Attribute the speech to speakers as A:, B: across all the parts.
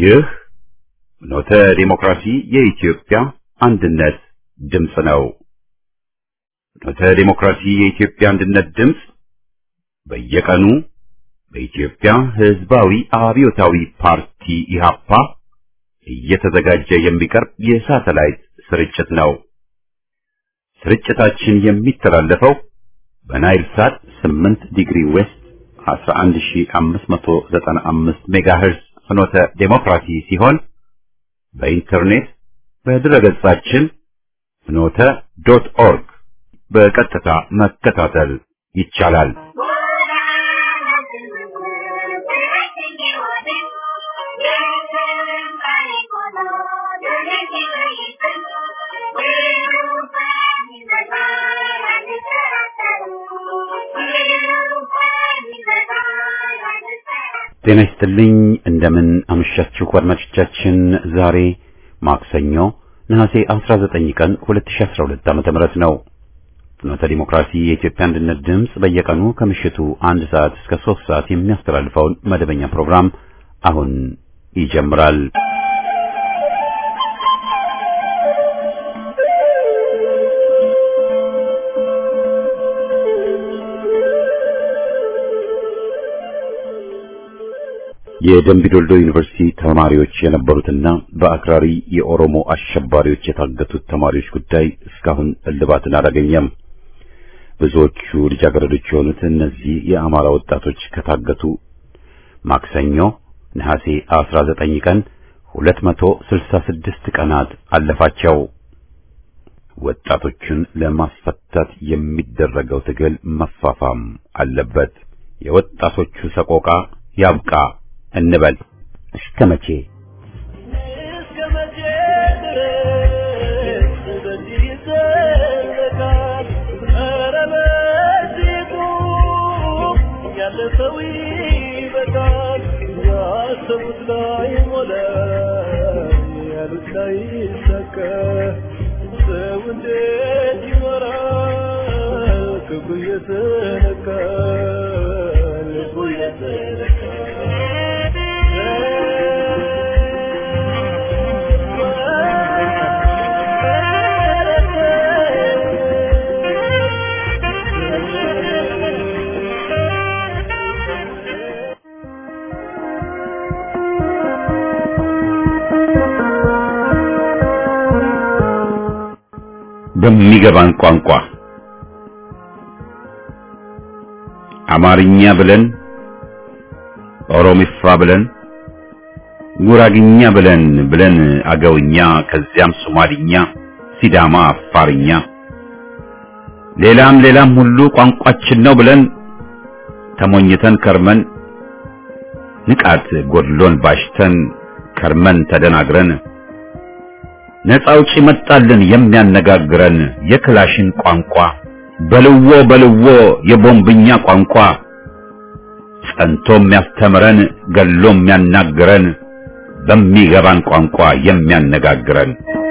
A: ይህ ኖተ ዲሞክራሲ የኢትዮጵያ አንድነት ድምፅ ነው። ኖተ ዲሞክራሲ የኢትዮጵያ አንድነት ድምፅ በየቀኑ በኢትዮጵያ ሕዝባዊ አብዮታዊ ፓርቲ ኢህአፓ እየተዘጋጀ የሚቀርብ የሳተላይት ስርጭት ነው። ስርጭታችን የሚተላለፈው በናይል ሳት 8 ዲግሪ ዌስት 11595 ሜጋሄርዝ ፍኖተ ዴሞክራሲ ሲሆን በኢንተርኔት በድረገጻችን ፍኖተ ዶት ኦርግ በቀጥታ መከታተል ይቻላል። ጤና ይስጥልኝ። እንደምን አመሻችሁ አድማጮቻችን። ዛሬ ማክሰኞ ነሐሴ 19 ቀን 2012 ዓመተ ምህረት ነው። ፍኖተ ዲሞክራሲ የኢትዮጵያ አንድነት ድምፅ በየቀኑ ከምሽቱ አንድ ሰዓት እስከ 3 ሰዓት የሚያስተላልፈውን መደበኛ ፕሮግራም አሁን ይጀምራል። የደምቢዶልዶ ዩኒቨርሲቲ ተማሪዎች የነበሩትና በአክራሪ የኦሮሞ አሸባሪዎች የታገቱት ተማሪዎች ጉዳይ እስካሁን እልባትን አላገኘም። ብዙዎቹ ልጃገረዶች የሆኑት እነዚህ የአማራ ወጣቶች ከታገቱ ማክሰኞ ነሐሴ 19 ቀን 266 ቀናት አለፋቸው። ወጣቶቹን ለማስፈታት የሚደረገው ትግል መፋፋም አለበት። የወጣቶቹ ሰቆቃ ያብቃ እንበል። እስከ መቼ
B: እስከ መቼ ድረስ በዚህ ይዘለቃል? ኧረ በዚሁ ያለፈው ይበቃል። ያሰቡት ላይ ሞላ፣ ያሉት ላይ ይሳካ። ሰው እንዴት ይኖራል? ክብሩ እየተነካ ልቡ እየተነካ
A: በሚገባን ቋንቋ አማርኛ ብለን ኦሮሚፋ ብለን ጉራግኛ ብለን ብለን አገውኛ ከዚያም ሶማሊኛ፣ ሲዳማ፣ አፋርኛ ሌላም ሌላም ሁሉ ቋንቋችን ነው ብለን ተሞኝተን ከርመን ንቃት ጎድሎን ባሽተን ከርመን ተደናግረን ነፃ አውጪ መጣልን የሚያነጋግረን የክላሽን ቋንቋ በልዎ በልዎ የቦምብኛ ቋንቋ ጸንቶ የሚያስተምረን ገሎ የሚያናግረን በሚገባን ቋንቋ የሚያነጋግረን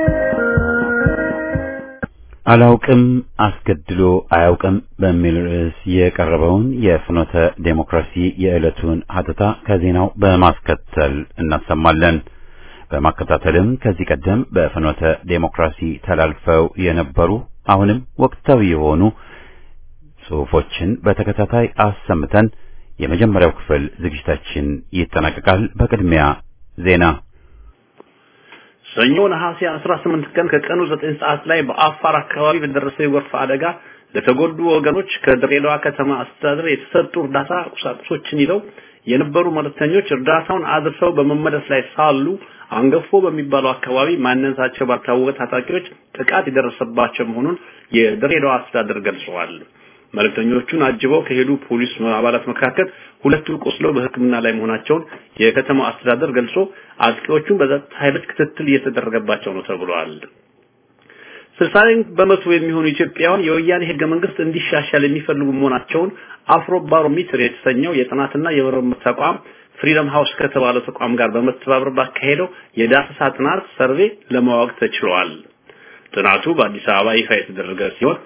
A: አላውቅም አስገድሎ አያውቅም በሚል ርዕስ የቀረበውን የፍኖተ ዴሞክራሲ የዕለቱን ሀተታ ከዜናው በማስከተል እናሰማለን። በማከታተልም ከዚህ ቀደም በፍኖተ ዴሞክራሲ ተላልፈው የነበሩ አሁንም ወቅታዊ የሆኑ ጽሑፎችን በተከታታይ አሰምተን የመጀመሪያው ክፍል ዝግጅታችን ይጠናቀቃል። በቅድሚያ ዜና
C: ሰኞ ነሐሴ 18 ቀን ከቀኑ 9 ሰዓት ላይ በአፋር አካባቢ በደረሰ የጎርፍ አደጋ ለተጎዱ ወገኖች ከድሬዳዋ ከተማ አስተዳደር የተሰጡ እርዳታ ቁሳቁሶችን ይዘው የነበሩ መልእክተኞች እርዳታውን አድርሰው በመመለስ ላይ ሳሉ አንገፎ በሚባለው አካባቢ ማንነታቸው ባልታወቀ ታጣቂዎች ጥቃት የደረሰባቸው መሆኑን የድሬዳዋ አስተዳደር ገልጸዋል። መልእክተኞቹን አጅበው ከሄዱ ፖሊስ አባላት መካከል ሁለቱ ቆስለው በሕክምና ላይ መሆናቸውን የከተማው አስተዳደር ገልጾ አጥቂዎቹን በጸጥታ ኃይሎች ክትትል እየተደረገባቸው ነው ተብሏል። ስልሳ በመቶ የሚሆኑ ኢትዮጵያውያን የወያኔ ህገ መንግስት እንዲሻሻል የሚፈልጉ መሆናቸውን አፍሮ ባሮሜትር የተሰኘው የጥናትና የምርምር ተቋም ፍሪደም ሃውስ ከተባለው ተቋም ጋር በመተባበር ባካሄደው የዳሰሳ ጥናት ሰርቬ ለማወቅ ተችሏል። ጥናቱ በአዲስ አበባ ይፋ የተደረገ ሲሆን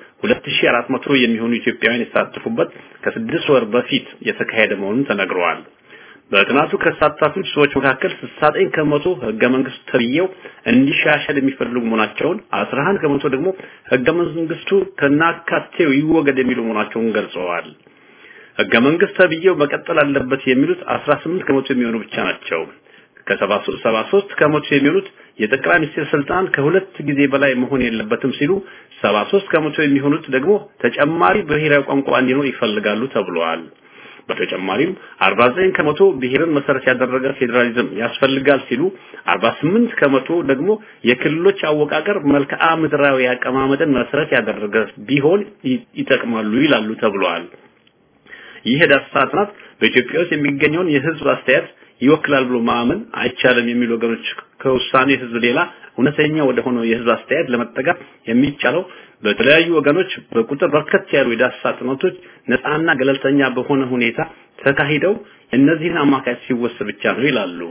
C: 2400 የሚሆኑ ኢትዮጵያውያን የተሳተፉበት ከስድስት ወር በፊት የተካሄደ መሆኑን ተነግረዋል። በጥናቱ ከተሳተፉት ሰዎች መካከል 69 ከመቶ ህገ መንግስቱ ተብዬው እንዲሻሻል የሚፈልጉ መሆናቸውን 11 ከመቶ ደግሞ ህገ መንግስቱ ከናካቴው ይወገድ የሚሉ መሆናቸውን ገልጸዋል። ህገ መንግስት ተብዬው መቀጠል አለበት የሚሉት 18 ከመቶ የሚሆኑ ብቻ ናቸው። ከ73 ከመቶ የሚሆኑት የጠቅላይ ሚኒስትር ስልጣን ከሁለት ጊዜ በላይ መሆን የለበትም ሲሉ 73 ከመቶ የሚሆኑት ደግሞ ተጨማሪ ብሔራዊ ቋንቋ እንዲኖር ይፈልጋሉ ተብሏል። በተጨማሪም 49 ከመቶ ብሔርን መሰረት ያደረገ ፌዴራሊዝም ያስፈልጋል ሲሉ 48 ከመቶ ደግሞ የክልሎች አወቃቀር መልክዓ ምድራዊ አቀማመጥን መሰረት ያደረገ ቢሆን ይጠቅማሉ ይላሉ ተብሏል። ይህ ዳሰሳ ጥናት በኢትዮጵያ ውስጥ የሚገኘውን የህዝብ አስተያየት ይወክላል ብሎ ማመን አይቻልም የሚሉ ወገኖች ከውሳኔ ህዝብ ሌላ እውነተኛ ወደ ሆነው የህዝብ አስተያየት ለመጠጋት የሚቻለው በተለያዩ ወገኖች በቁጥር በርከት ያሉ የዳሰሳ ጥናቶች ነፃና ገለልተኛ በሆነ ሁኔታ ተካሂደው እነዚህን አማካይ ሲወሰድ ብቻ ነው ይላሉ።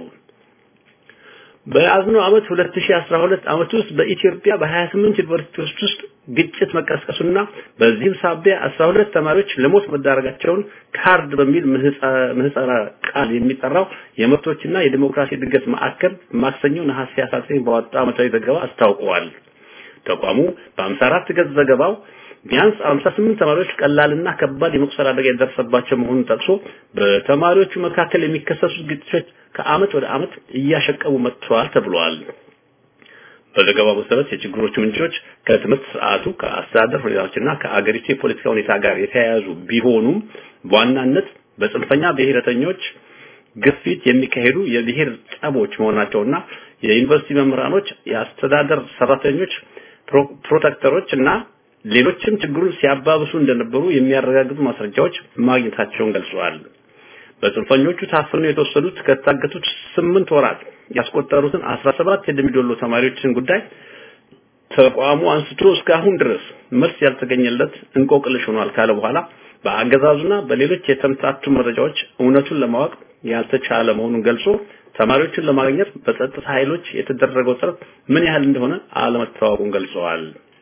C: በያዝነው ዓመት 2012 ዓመት ውስጥ በኢትዮጵያ በ28 ዩኒቨርሲቲዎች ውስጥ ግጭት መቀስቀሱና በዚህም ሳቢያ 12 ተማሪዎች ለሞት መዳረጋቸውን ካርድ በሚል ምህጻረ ቃል የሚጠራው የመብቶችና የዲሞክራሲ እድገት ማዕከል ማክሰኞ ነሐሴ 19 ባወጣው ዓመታዊ ዘገባ አስታውቀዋል። ተቋሙ በ54 ገጽ ዘገባው ቢያንስ 58 ተማሪዎች ቀላልና ከባድ የመቁሰል አደጋ የደረሰባቸው መሆኑን ጠቅሶ በተማሪዎቹ መካከል የሚከሰሱት ግጭቶች ከአመት ወደ አመት እያሸቀቡ መጥተዋል ተብሏል። በዘገባው መሰረት የችግሮቹ ምንጮች ከትምህርት ስርዓቱ፣ ከአስተዳደር ሁኔታዎችና ከአገሪቱ የፖለቲካ ሁኔታ ጋር የተያያዙ ቢሆኑም በዋናነት በጽንፈኛ ብሔረተኞች ግፊት የሚካሄዱ የብሔር ጠቦች መሆናቸውና የዩኒቨርሲቲ መምህራኖች፣ የአስተዳደር ሰራተኞች፣ ፕሮቴክተሮች እና ሌሎችም ችግሩን ሲያባብሱ እንደነበሩ የሚያረጋግጡ ማስረጃዎች ማግኘታቸውን ገልጸዋል። በጽንፈኞቹ ታፍነው የተወሰዱት ከታገቱት ስምንት ወራት ያስቆጠሩትን 17 የደምቢዶሎ ተማሪዎችን ጉዳይ ተቋሙ አንስቶ እስካሁን ድረስ መልስ ያልተገኘለት እንቆቅልሽ ሆኗል ካለ በኋላ በአገዛዙና በሌሎች የተምታቱ መረጃዎች እውነቱን ለማወቅ ያልተቻለ መሆኑን ገልጾ ተማሪዎችን ለማግኘት በጸጥታ ኃይሎች የተደረገው ጥረት ምን ያህል እንደሆነ አለመታወቁን ገልጸዋል።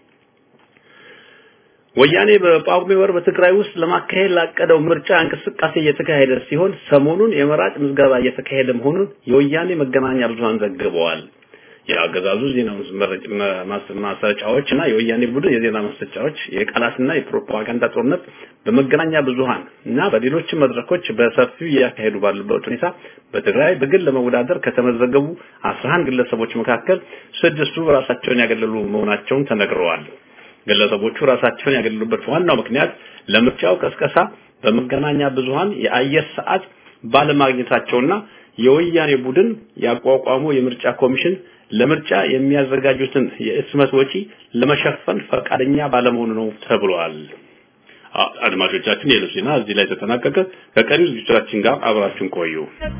C: ወያኔ በጳጉሜ ወር በትግራይ ውስጥ ለማካሄድ ላቀደው ምርጫ እንቅስቃሴ እየተካሄደ ሲሆን ሰሞኑን የመራጭ ምዝገባ እየተካሄደ መሆኑን የወያኔ መገናኛ ብዙሃን ዘግበዋል። የአገዛዙ ዜና ማሰራጫዎች እና የወያኔ ቡድን የዜና ማሰራጫዎች የቃላትና የፕሮፓጋንዳ ጦርነት በመገናኛ ብዙሃን እና በሌሎች መድረኮች በሰፊው እያካሄዱ ባሉበት ሁኔታ በትግራይ በግል ለመወዳደር ከተመዘገቡ 11 ግለሰቦች መካከል ስድስቱ ራሳቸውን ያገለሉ መሆናቸውን ተነግረዋል። ግለሰቦቹ ራሳቸውን ያገለሉበት ዋናው ምክንያት ለምርጫው ቀስቀሳ በመገናኛ ብዙሃን የአየር ሰዓት ባለማግኘታቸውና የወያኔ ቡድን ያቋቋመው የምርጫ ኮሚሽን ለምርጫ የሚያዘጋጁትን የእስመት ወጪ ለመሸፈን ፈቃደኛ ባለመሆኑ ነው ተብሏል። አድማጮቻችን የዕለቱ ዜና እዚህ ላይ ተጠናቀቀ። ከቀሪ ዝግጅቶቻችን ጋር አብራችሁን ቆዩ።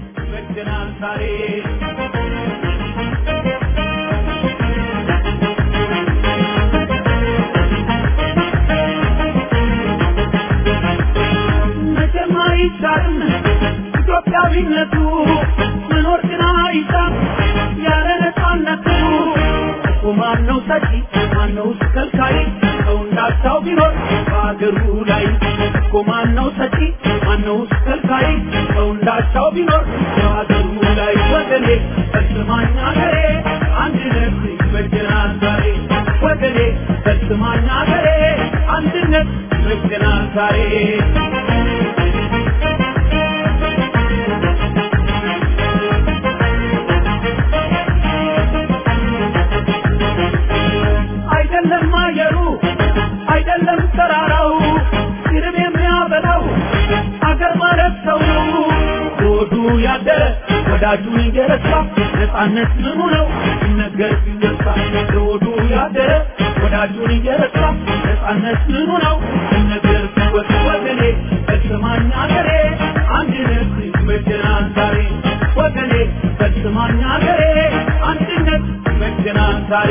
B: አይቻልም ኢትዮጵያዊነቱ መኖር ግን አይቻል ያለ ነፃነቱ እኮ ማነው ሰጪ ማነው ከልካይ ሰው እንዳቻው ቢኖር በአገሩ ላይ እኮ ማነው ሰጪ ማነው ከልካይ ሰው እንዳቻው ቢኖር በአገሩ ላይ ወገኔ ፈጽማኝ አገሬ አንድነት ይበጀናል ዛሬ ወገኔ ፈጽማኝ አገሬ አንድነት ይበጀናል ዛሬ አይደለም አየሩ አይደለም ተራራው ሲርብ የሚያበላው አገር ማለት ሰው ነው ሆዱ ያደረ ወዳጁን እየረሳ ነፃነት ምኑ ነው ሲነገር ሲነሳ ሆዱ ያደረ ወዳጁን እየረሳ ነፃነት ምኑ ነው ሲነገር ሲወስ ወገኔ በስማኝ አገሬ አንድነት ይበጀናል ዛሬ ወገኔ በስማኝ አገሬ አንድነት ይበጀናል ዛሬ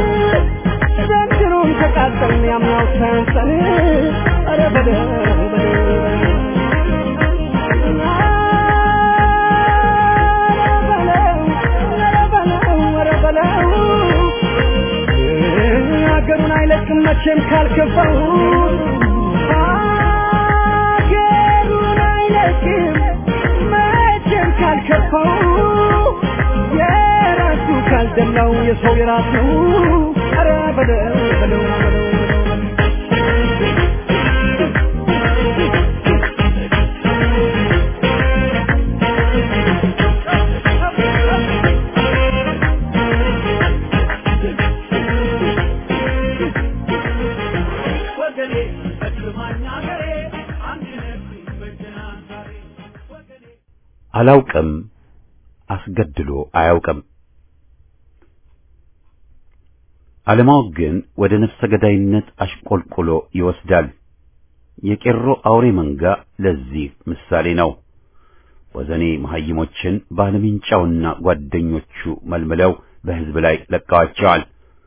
D: ያምናው ሰንሰን ኧረ በለው በለው
B: ሀገሩን አይለቅም መቼም ካልከፋው ሀገሩን አይለቅም መቼም ካልከፋው የራሱ ካልደላው የሰው የራሱ ኧረ በለው በለው በለው ወገኔ እድማኛ ሀገሬ አንድነት ይበጀናል ዛሬ ወገኔ
A: አላውቅም አስገድሎ አያውቅም። አለማወቅ ግን ወደ ነፍሰ ገዳይነት አሽቆልቁሎ ይወስዳል። የቄሮ አውሬ መንጋ ለዚህ ምሳሌ ነው። ወዘኔ መሐይሞችን ባለምንጫውና ጓደኞቹ መልምለው በሕዝብ ላይ ለቀዋቸዋል።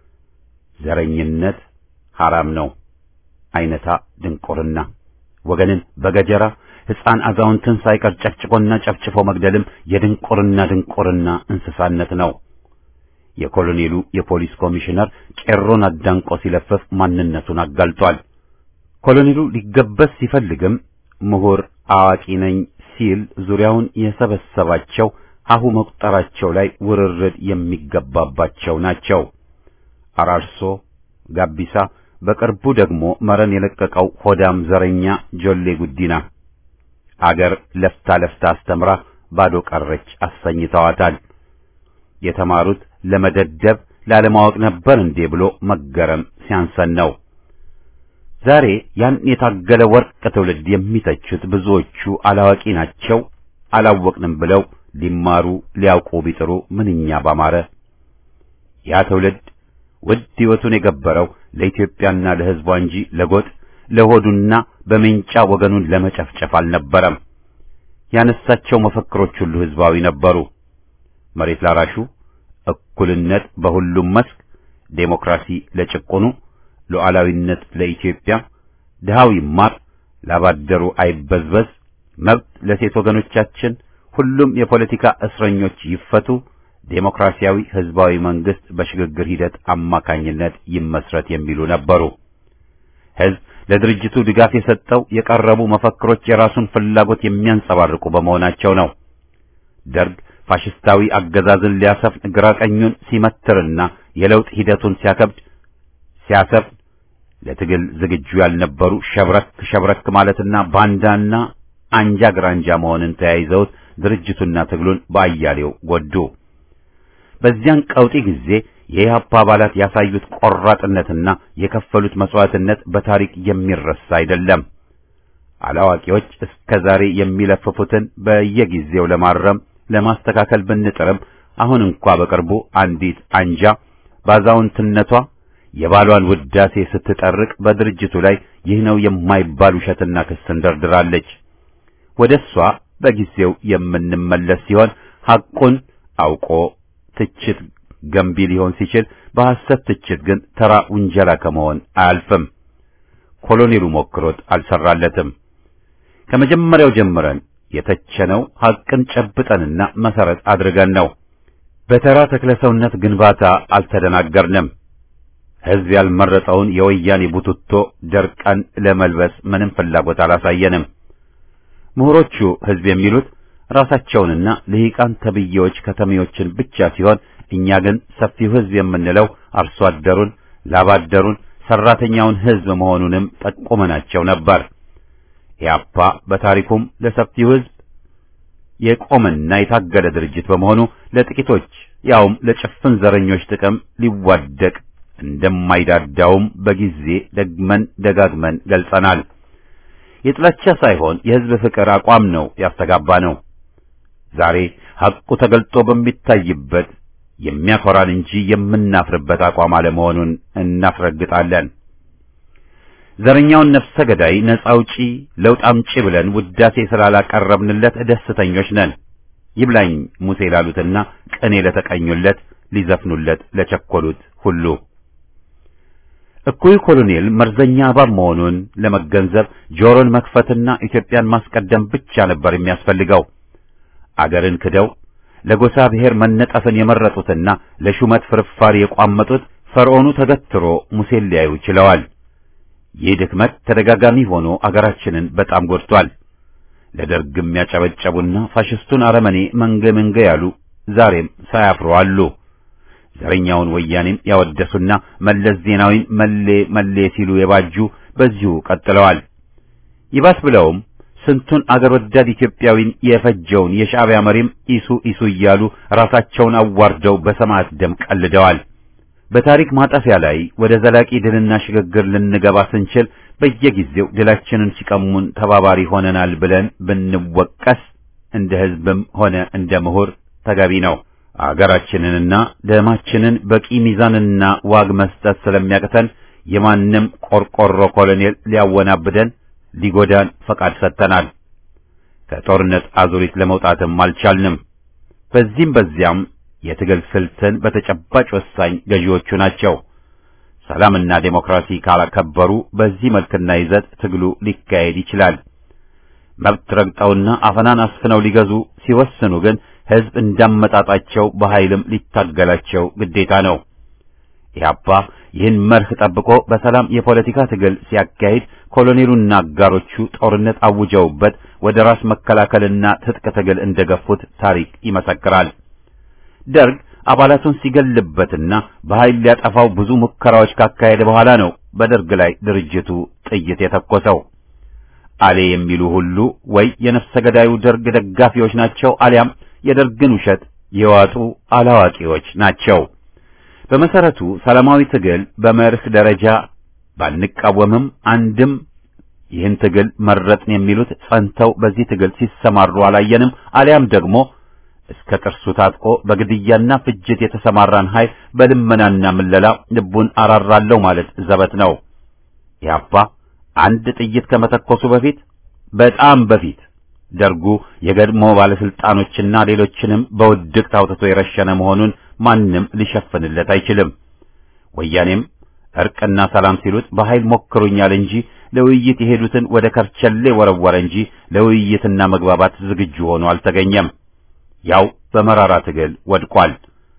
A: ዘረኝነት ሐራም ነው። አይነታ ድንቁርና ወገንን በገጀራ ሕፃን አዛውንትን ሳይቀር ጨፍጭፎና ጨፍጭፎ መግደልም የድንቁርና ድንቁርና እንስሳነት ነው። የኮሎኔሉ የፖሊስ ኮሚሽነር ቄሮን አዳንቆ ሲለፍፍ ማንነቱን አጋልጧል። ኮሎኔሉ ሊገበስ ሲፈልግም ምሁር አዋቂ ነኝ ሲል ዙሪያውን የሰበሰባቸው ሀሁ መቁጠራቸው ላይ ውርርድ የሚገባባቸው ናቸው። አራርሶ ጋቢሳ፣ በቅርቡ ደግሞ መረን የለቀቀው ሆዳም ዘረኛ ጆሌ ጉዲና አገር ለፍታ ለፍታ አስተምራ ባዶ ቀረች አሰኝተዋታል። የተማሩት ለመደደብ ላለማወቅ ነበር እንዴ ብሎ መገረም ሲያንሰን ነው። ዛሬ ያን የታገለ ወርቅ ትውልድ የሚተቹት ብዙዎቹ አላዋቂ ናቸው፣ አላወቅንም ብለው ሊማሩ ሊያውቁ ቢጥሩ ምንኛ ባማረ። ያ ትውልድ ውድ ሕይወቱን የገበረው ለኢትዮጵያና ለሕዝቧ እንጂ ለጎጥ ለሆዱና በሜንጫ ወገኑን ለመጨፍጨፍ አልነበረም። ያነሳቸው መፈክሮች ሁሉ ሕዝባዊ ነበሩ። መሬት ላራሹ፣ እኩልነት በሁሉም መስክ፣ ዴሞክራሲ ለጭቁኑ፣ ሉዓላዊነት ለኢትዮጵያ፣ ድሃው ይማር፣ ላባደሩ አይበዝበዝ፣ መብት ለሴት ወገኖቻችን፣ ሁሉም የፖለቲካ እስረኞች ይፈቱ፣ ዴሞክራሲያዊ ሕዝባዊ መንግስት በሽግግር ሂደት አማካኝነት ይመስረት የሚሉ ነበሩ። ሕዝብ ለድርጅቱ ድጋፍ የሰጠው የቀረቡ መፈክሮች የራሱን ፍላጎት የሚያንጸባርቁ በመሆናቸው ነው። ደርግ ፋሽስታዊ አገዛዝን ሊያሰፍን ግራ ቀኙን ሲመትርና የለውጥ ሂደቱን ሲያከብድ ሲያሰፍን ለትግል ዝግጁ ያልነበሩ ሸብረክ ሸብረክ ማለትና ባንዳና አንጃ ግራንጃ መሆንን ተያይዘውት ድርጅቱና ትግሉን በአያሌው ጎዱ። በዚያን ቀውጢ ጊዜ የኢህአፓ አባላት ያሳዩት ቆራጥነትና የከፈሉት መስዋዕትነት በታሪክ የሚረሳ አይደለም። አላዋቂዎች እስከ ዛሬ የሚለፍፉትን በየጊዜው ለማረም ለማስተካከል ብንጥርም አሁን እንኳ በቅርቡ አንዲት አንጃ ባዛውንትነቷ የባሏን ውዳሴ ስትጠርቅ በድርጅቱ ላይ ይህ ነው የማይባል ውሸትና ክስን ደርድራለች። ወደ እሷ በጊዜው የምንመለስ ሲሆን ሐቁን አውቆ ትችት ገንቢ ሊሆን ሲችል በሐሰት ትችት ግን ተራ ውንጀላ ከመሆን አያልፍም። ኮሎኔሉ ሞክሮት አልሰራለትም። ከመጀመሪያው ጀምረን የተቸነው ሐቅን ጨብጠንና መሰረት አድርገን ነው። በተራ ተክለሰውነት ግንባታ አልተደናገርንም። ሕዝብ ያልመረጠውን የወያኔ ቡትቶ ደርቀን ለመልበስ ምንም ፍላጎት አላሳየንም። ምሁሮቹ ሕዝብ የሚሉት ራሳቸውንና ልሂቃን ተብዬዎች ከተሜዎችን ብቻ ሲሆን እኛ ግን ሰፊው ሕዝብ የምንለው አርሶ አደሩን፣ ላባደሩን፣ ሰራተኛውን ሕዝብ መሆኑንም ጠቁመናቸው ነበር። ኢያፓ በታሪኩም ለሰፊው ሕዝብ የቆመና የታገለ ድርጅት በመሆኑ ለጥቂቶች ያውም ለጭፍን ዘረኞች ጥቅም ሊዋደቅ እንደማይዳዳውም በጊዜ ደግመን ደጋግመን ገልጸናል። የጥላቻ ሳይሆን የሕዝብ ፍቅር አቋም ነው ያስተጋባ ነው። ዛሬ ሐቁ ተገልጦ በሚታይበት የሚያኮራን እንጂ የምናፍርበት አቋም አለመሆኑን እናስረግጣለን። ዘረኛውን ነፍሰ ገዳይ ነጻ አውጪ ለውጥ አምጪ ብለን ውዳሴ ስላላቀረብንለት ደስተኞች ነን። ይብላኝ ሙሴ ላሉትና ቅኔ ለተቀኙለት ሊዘፍኑለት ለቸኮሉት ሁሉ እኩይ ኮሎኔል መርዘኛ እባብ መሆኑን ለመገንዘብ ጆሮን መክፈትና ኢትዮጵያን ማስቀደም ብቻ ነበር የሚያስፈልገው። አገርን ክደው ለጎሳ ብሔር መነጠፍን የመረጡትና ለሹመት ፍርፋሪ የቋመጡት ፈርዖኑ ተገትሮ ሙሴን ሊያዩ ችለዋል። ይህ ድክመት ተደጋጋሚ ሆኖ አገራችንን በጣም ጎድቷል። ለደርግም ያጨበጨቡና ፋሽስቱን አረመኔ መንገ መንገ ያሉ ዛሬም ሳያፍሩ አሉ። ዘረኛውን ወያኔም ያወደሱና መለስ ዜናዊን መሌ መሌ ሲሉ የባጁ በዚሁ ቀጥለዋል። ይባስ ብለውም ስንቱን አገር ወዳድ ኢትዮጵያዊን የፈጀውን የሻዕቢያ መሪም ኢሱ ኢሱ እያሉ ራሳቸውን አዋርደው በሰማዕት ደም ቀልደዋል። በታሪክ ማጠፊያ ላይ ወደ ዘላቂ ድልና ሽግግር ልንገባ ስንችል በየጊዜው ድላችንን ሲቀሙን ተባባሪ ሆነናል ብለን ብንወቀስ እንደ ሕዝብም ሆነ እንደ ምሁር ተገቢ ነው። አገራችንንና ደማችንን በቂ ሚዛንና ዋግ መስጠት ስለሚያቅተን የማንም ቆርቆሮ ኮሎኔል ሊያወናብደን ሊጎዳን ፈቃድ ሰጥተናል። ከጦርነት አዙሪት ለመውጣትም አልቻልንም። በዚህም በዚያም የትግል ስልትን በተጨባጭ ወሳኝ ገዢዎቹ ናቸው። ሰላምና ዴሞክራሲ ካላከበሩ በዚህ መልክና ይዘት ትግሉ ሊካሄድ ይችላል። መብት ረግጠውና አፈናን አስፍነው ሊገዙ ሲወስኑ ግን ሕዝብ እንዳመጣጣቸው በኃይልም ሊታገላቸው ግዴታ ነው። ኢህአፓ ይህን መርህ ጠብቆ በሰላም የፖለቲካ ትግል ሲያካሂድ ኮሎኔሉና አጋሮቹ ጦርነት አውጀውበት ወደ ራስ መከላከልና ትጥቅ ትግል እንደገፉት ታሪክ ይመሰክራል። ደርግ አባላቱን ሲገልበትና በኃይል ሊያጠፋው ብዙ ሙከራዎች ካካሄደ በኋላ ነው በደርግ ላይ ድርጅቱ ጥይት የተኮሰው። አሌ የሚሉ ሁሉ ወይ የነፍሰ ገዳዩ ደርግ ደጋፊዎች ናቸው አሊያም የደርግን ውሸት የዋጡ አላዋቂዎች ናቸው። በመሰረቱ ሰላማዊ ትግል በመርህ ደረጃ ባንቃወምም አንድም ይህን ትግል መረጥን የሚሉት ጸንተው በዚህ ትግል ሲሰማሩ አላየንም። አሊያም ደግሞ እስከ ጥርሱ ታጥቆ በግድያና ፍጅት የተሰማራን ኃይል በልመናና ምለላ ልቡን አራራለሁ ማለት ዘበት ነው። ያባ አንድ ጥይት ከመተኮሱ በፊት በጣም በፊት ደርጉ የገድሞ ባለስልጣኖችና ሌሎችንም በውድቅት አውጥቶ የረሸነ መሆኑን ማንም ሊሸፍንለት አይችልም። ወያኔም እርቅና ሰላም ሲሉት በኃይል ሞክሩኛል እንጂ ለውይይት የሄዱትን ወደ ከርቸሌ ወረወረ እንጂ ለውይይትና መግባባት ዝግጁ ሆኖ አልተገኘም። ያው በመራራ ትግል ወድቋል።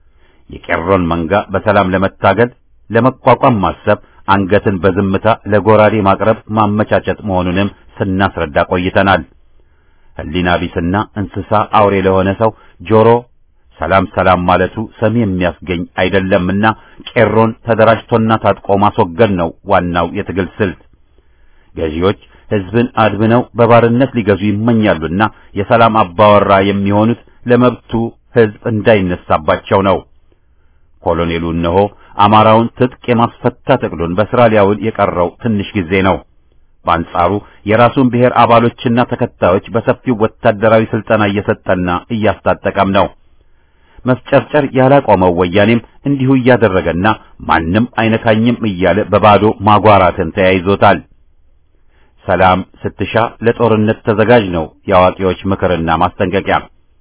A: የቄሮን መንጋ በሰላም ለመታገል ለመቋቋም ማሰብ አንገትን በዝምታ ለጎራዴ ማቅረብ ማመቻቸት መሆኑንም ስናስረዳ ቆይተናል። ሕሊና ቢስና እንስሳ አውሬ ለሆነ ሰው ጆሮ ሰላም ሰላም ማለቱ ሰሚ የሚያስገኝ አይደለምና ቄሮን ተደራጅቶና ታጥቆ ማስወገድ ነው ዋናው የትግል ስልት። ገዢዎች ሕዝብን አድብነው በባርነት ሊገዙ ይመኛሉና የሰላም አባወራ የሚሆኑት ለመብቱ ሕዝብ እንዳይነሳባቸው ነው። ኮሎኔሉ እነሆ አማራውን ትጥቅ የማስፈታት እቅዱን በሥራ ሊያውል የቀረው ትንሽ ጊዜ ነው። በአንጻሩ የራሱን ብሔር አባሎችና ተከታዮች በሰፊው ወታደራዊ ስልጠና እየሰጠና እያስታጠቀም ነው። መፍጨርጨር ያላቆመው ወያኔም እንዲሁ እያደረገና ማንም አይነካኝም እያለ በባዶ ማጓራትን ተያይዞታል። ሰላም ስትሻ ለጦርነት ተዘጋጅ ነው የአዋቂዎች ምክርና ማስጠንቀቂያ።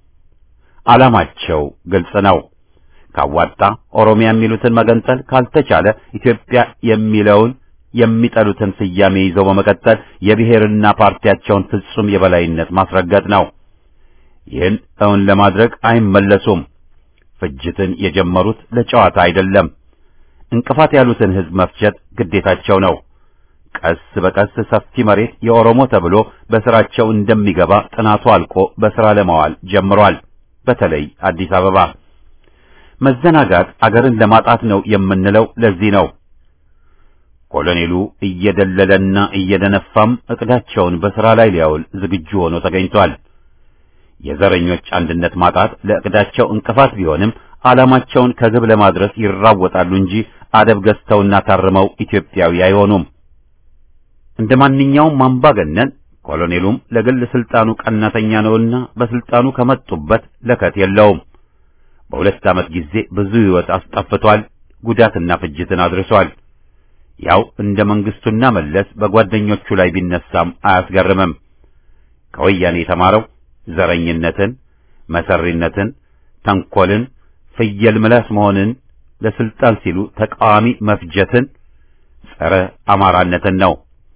A: ዓላማቸው ግልጽ ነው። ካዋጣ ኦሮሚያ የሚሉትን መገንጠል፣ ካልተቻለ ኢትዮጵያ የሚለውን የሚጠሉትን ስያሜ ይዘው በመቀጠል የብሔርና ፓርቲያቸውን ፍጹም የበላይነት ማስረገጥ ነው። ይህን እውን ለማድረግ አይመለሱም። ፍጅትን የጀመሩት ለጨዋታ አይደለም። እንቅፋት ያሉትን ሕዝብ መፍጀት ግዴታቸው ነው። ቀስ በቀስ ሰፊ መሬት የኦሮሞ ተብሎ በስራቸው እንደሚገባ ጥናቱ አልቆ በስራ ለማዋል ጀምሯል። በተለይ አዲስ አበባ መዘናጋት አገርን ለማጣት ነው የምንለው ለዚህ ነው። ኮሎኔሉ እየደለለና እየደነፋም እቅዳቸውን በስራ ላይ ሊያውል ዝግጁ ሆኖ ተገኝቷል። የዘረኞች አንድነት ማጣት ለእቅዳቸው እንቅፋት ቢሆንም ዓላማቸውን ከግብ ለማድረስ ይራወጣሉ እንጂ አደብ ገዝተውና ታርመው ኢትዮጵያዊ አይሆኑም። እንደ ማንኛውም አምባገነን ኮሎኔሉም ለግል ስልጣኑ ቀናተኛ ነውና በስልጣኑ ከመጡበት ለከት የለውም። በሁለት ዓመት ጊዜ ብዙ ሕይወት አስጠፍቷል፣ ጉዳትና ፍጅትን አድርሷል። ያው እንደ መንግስቱና መለስ በጓደኞቹ ላይ ቢነሳም አያስገርምም። ከወያኔ የተማረው ዘረኝነትን፣ መሰሪነትን፣ ተንኮልን፣ ፍየል ምላስ መሆንን፣ ለስልጣን ሲሉ ተቃዋሚ መፍጀትን፣ ጸረ አማራነትን ነው።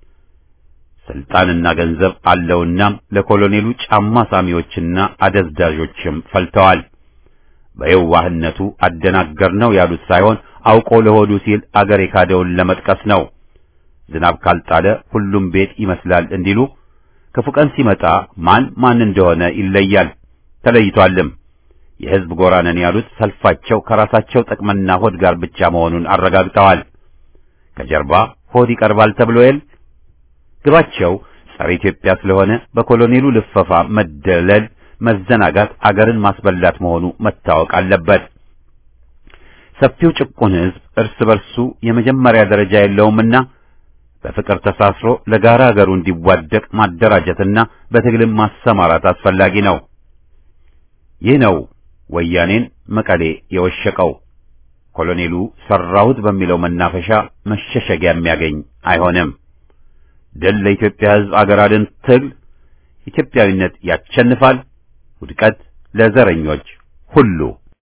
A: ስልጣንና ገንዘብ አለውና ለኮሎኔሉ ጫማ ሳሚዎችና አደዝዳዦችም ፈልተዋል። በየዋህነቱ አደናገር ነው ያሉት ሳይሆን አውቆ ለሆዱ ሲል አገር የካደውን ለመጥቀስ ነው። ዝናብ ካልጣለ ሁሉም ቤት ይመስላል እንዲሉ ክፉ ቀን ሲመጣ ማን ማን እንደሆነ ይለያል፣ ተለይቷልም። የሕዝብ ጎራ ነን ያሉት ሰልፋቸው ከራሳቸው ጥቅምና ሆድ ጋር ብቻ መሆኑን አረጋግጠዋል። ከጀርባ ሆድ ይቀርባል ተብሎ የል ግባቸው ጸረ ኢትዮጵያ ስለሆነ በኮሎኔሉ ልፈፋ መደለል፣ መዘናጋት አገርን ማስበላት መሆኑ መታወቅ አለበት። ሰፊው ጭቁን ሕዝብ እርስ በርሱ የመጀመሪያ ደረጃ የለውምና በፍቅር ተሳስሮ ለጋራ አገሩ እንዲዋደቅ ማደራጀትና በትግልም ማሰማራት አስፈላጊ ነው። ይህ ነው ወያኔን መቀሌ የወሸቀው። ኮሎኔሉ ሰራሁት በሚለው መናፈሻ መሸሸጊያ የሚያገኝ አይሆንም። ድል ለኢትዮጵያ ሕዝብ አገር አድን ትግል። ኢትዮጵያዊነት ያሸንፋል። ውድቀት ለዘረኞች ሁሉ።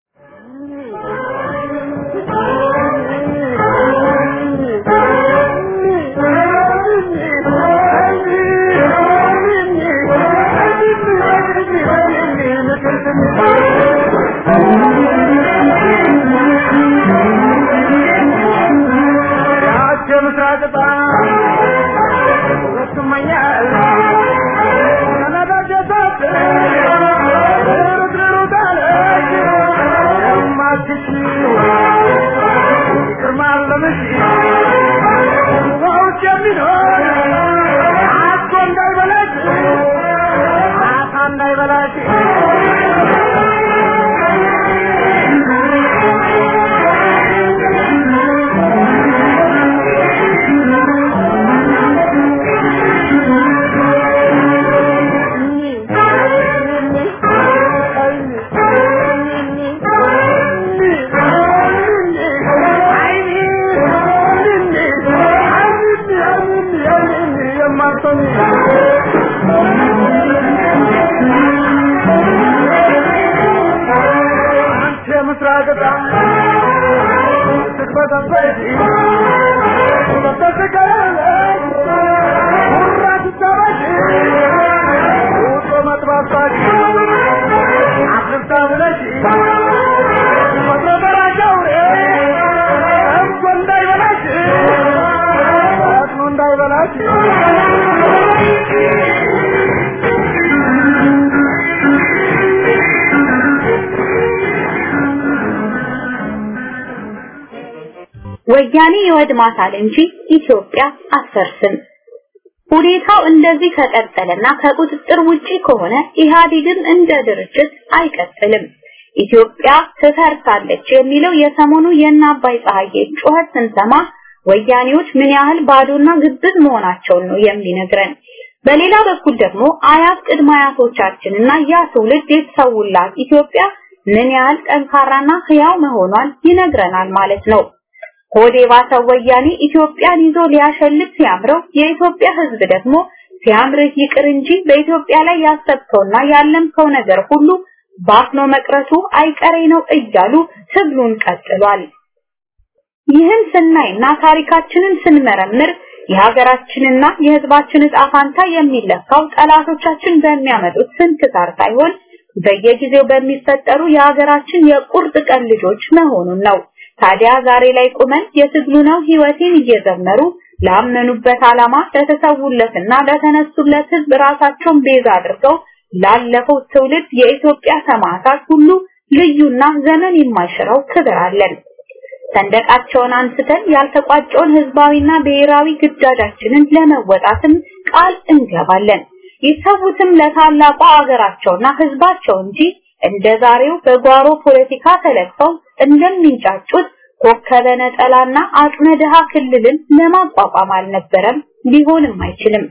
D: ወያኔ ይወድማታል እንጂ ኢትዮጵያ አትፈርስም። ሁኔታው እንደዚህ ከቀጠለና ከቁጥጥር ውጪ ከሆነ ኢህአዴግም እንደ ድርጅት አይቀጥልም። ኢትዮጵያ ትፈርሳለች የሚለው የሰሞኑ የእነ አባይ ፀሐዬ ጩኸት ስንሰማ ወያኔዎች ምን ያህል ባዶና ግብዝ መሆናቸውን ነው የሚነግረን። በሌላ በኩል ደግሞ አያት ቅድመ አያቶቻችንና ያ ትውልድ የተሰውላት ኢትዮጵያ ምን ያህል ጠንካራና ህያው መሆኗን ይነግረናል ማለት ነው። ሆዴ ባሰው ወያኔ ኢትዮጵያን ይዞ ሊያሸልት ሲያምረው የኢትዮጵያ ህዝብ ደግሞ ሲያምርህ ይቅር እንጂ በኢትዮጵያ ላይ ያሰብከውና ያለምከው ነገር ሁሉ ባፍኖ መቅረቱ አይቀሬ ነው እያሉ ትግሉን ቀጥሏል። ይህን ስናይና ታሪካችንን ስንመረምር የሀገራችንና የህዝባችን ዕጣ ፋንታ የሚለካው ጠላቶቻችን በሚያመጡት ስንክሳር ሳይሆን በየጊዜው በሚፈጠሩ የሀገራችን የቁርጥ ቀን ልጆች መሆኑን ነው። ታዲያ ዛሬ ላይ ቁመን የትግሉ ነው ህይወቴን እየዘመሩ ላመኑበት ዓላማ ለተሰውለትና ለተነሱለት ህዝብ ራሳቸውን ቤዛ አድርገው ላለፈው ትውልድ የኢትዮጵያ ሰማዕታት ሁሉ ልዩና ዘመን የማይሽረው ክብር አለን። ሰንደቃቸውን አንስተን ያልተቋጨውን ህዝባዊና ብሔራዊ ግዳጃችንን ለመወጣትም ቃል እንገባለን። ይሰዉትም ለታላቋ አገራቸውና ህዝባቸው እንጂ እንደ ዛሬው በጓሮ ፖለቲካ ተለክፈው እንደሚንጫጩት ኮከበ ነጠላና አቅመ ድሃ ክልልን ለማቋቋም አልነበረም፣ ሊሆንም አይችልም።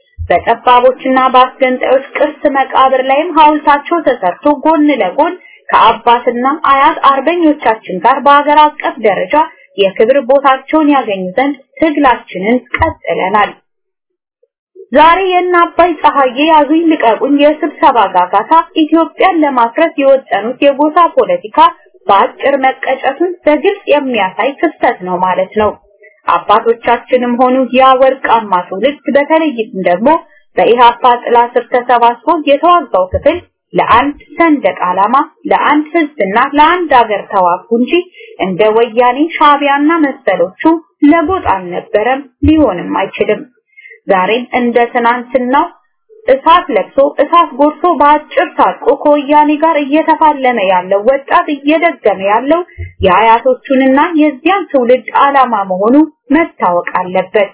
D: በጠባቦችና በአስገንጣዮች ቅርስ መቃብር ላይም ሐውልታቸው ተሰርቶ ጎን ለጎን ከአባትና አያት አርበኞቻችን ጋር በአገር አቀፍ ደረጃ የክብር ቦታቸውን ያገኙ ዘንድ ትግላችንን ቀጥለናል። ዛሬ የእነ አባይ ፀሐዬ ያዙኝ ልቀቁኝ የስብሰባ ጋጋታ ኢትዮጵያን ለማፍረስ የወጠኑት የጎሳ ፖለቲካ በአጭር መቀጨቱን በግልጽ የሚያሳይ ክስተት ነው ማለት ነው። አባቶቻችንም ሆኑ ያ ወርቃማ ትውልድ በተለይም ደግሞ በኢሃፓ ጥላ ስር ተሰባስቦ የተዋጋው ክፍል ለአንድ ሰንደቅ ዓላማ፣ ለአንድ ህዝብና ለአንድ ሀገር ተዋጉ እንጂ እንደ ወያኔ ሻቢያና መሰሎቹ ለጎጥ አልነበረም፣ ሊሆንም አይችልም። ዛሬም እንደ ትናንትናው እሳት ለብሶ እሳት ጎርሶ በአጭር ታጥቆ ከወያኔ ጋር እየተፋለመ ያለው ወጣት እየደገመ ያለው የአያቶቹንና የዚያን ትውልድ ዓላማ መሆኑ መታወቅ አለበት።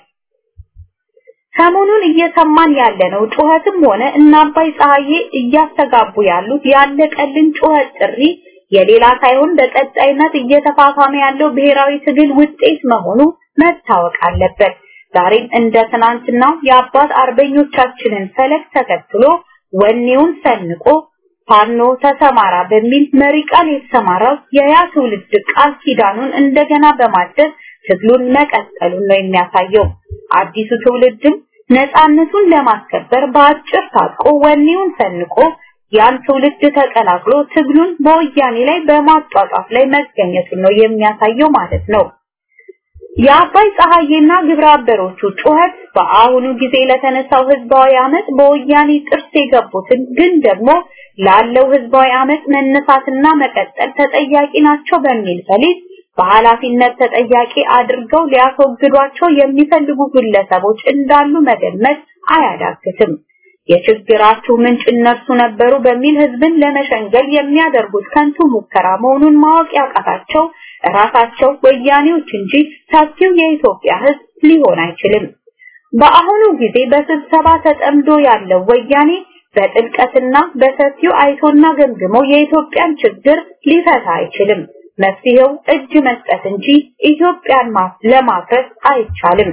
D: ሰሞኑን እየሰማን ያለነው ጩኸትም ሆነ እና አባይ ፀሐዬ እያስተጋቡ ያሉት ያለቀልን ጩኸት ጥሪ የሌላ ሳይሆን በቀጣይነት እየተፋፋመ ያለው ብሔራዊ ትግል ውጤት መሆኑ መታወቅ አለበት። ዛሬም እንደ ትናንትናው የአባት አርበኞቻችንን ፈለግ ተከትሎ ወኔውን ሰንቆ ፋኖ ተሰማራ በሚል መሪ ቃል የተሰማራው የያ ትውልድ ቃል ኪዳኑን እንደገና በማደስ ትግሉን መቀጠሉን ነው የሚያሳየው። አዲሱ ትውልድም ነፃነቱን ለማስከበር በአጭር ታጥቆ ወኔውን ሰንቆ ያን ትውልድ ተቀላቅሎ ትግሉን በወያኔ ላይ በማጧጧፍ ላይ መገኘቱን ነው የሚያሳየው ማለት ነው። የአባይ ፀሐዬና ግብረ አበሮቹ ጩኸት በአሁኑ ጊዜ ለተነሳው ህዝባዊ አመት በወያኔ ጥርስ የገቡትን ግን ደግሞ ላለው ህዝባዊ አመት መነሳትና መቀጠል ተጠያቂ ናቸው በሚል ፈሊጥ በኃላፊነት ተጠያቂ አድርገው ሊያስወግዷቸው የሚፈልጉ ግለሰቦች እንዳሉ መገመት አያዳግትም። የችግራችሁ ምንጭ እነርሱ ነበሩ በሚል ህዝብን ለመሸንገል የሚያደርጉት ከንቱ ሙከራ መሆኑን ማወቅ ያቃታቸው ራሳቸው ወያኔዎች እንጂ ሰፊው የኢትዮጵያ ህዝብ ሊሆን አይችልም። በአሁኑ ጊዜ በስብሰባ ተጠምዶ ያለው ወያኔ በጥልቀትና በሰፊው አይቶና ገምግሞ የኢትዮጵያን ችግር ሊፈታ አይችልም። መፍትሄው እጅ መስጠት እንጂ ኢትዮጵያን ለማፍረስ አይቻልም።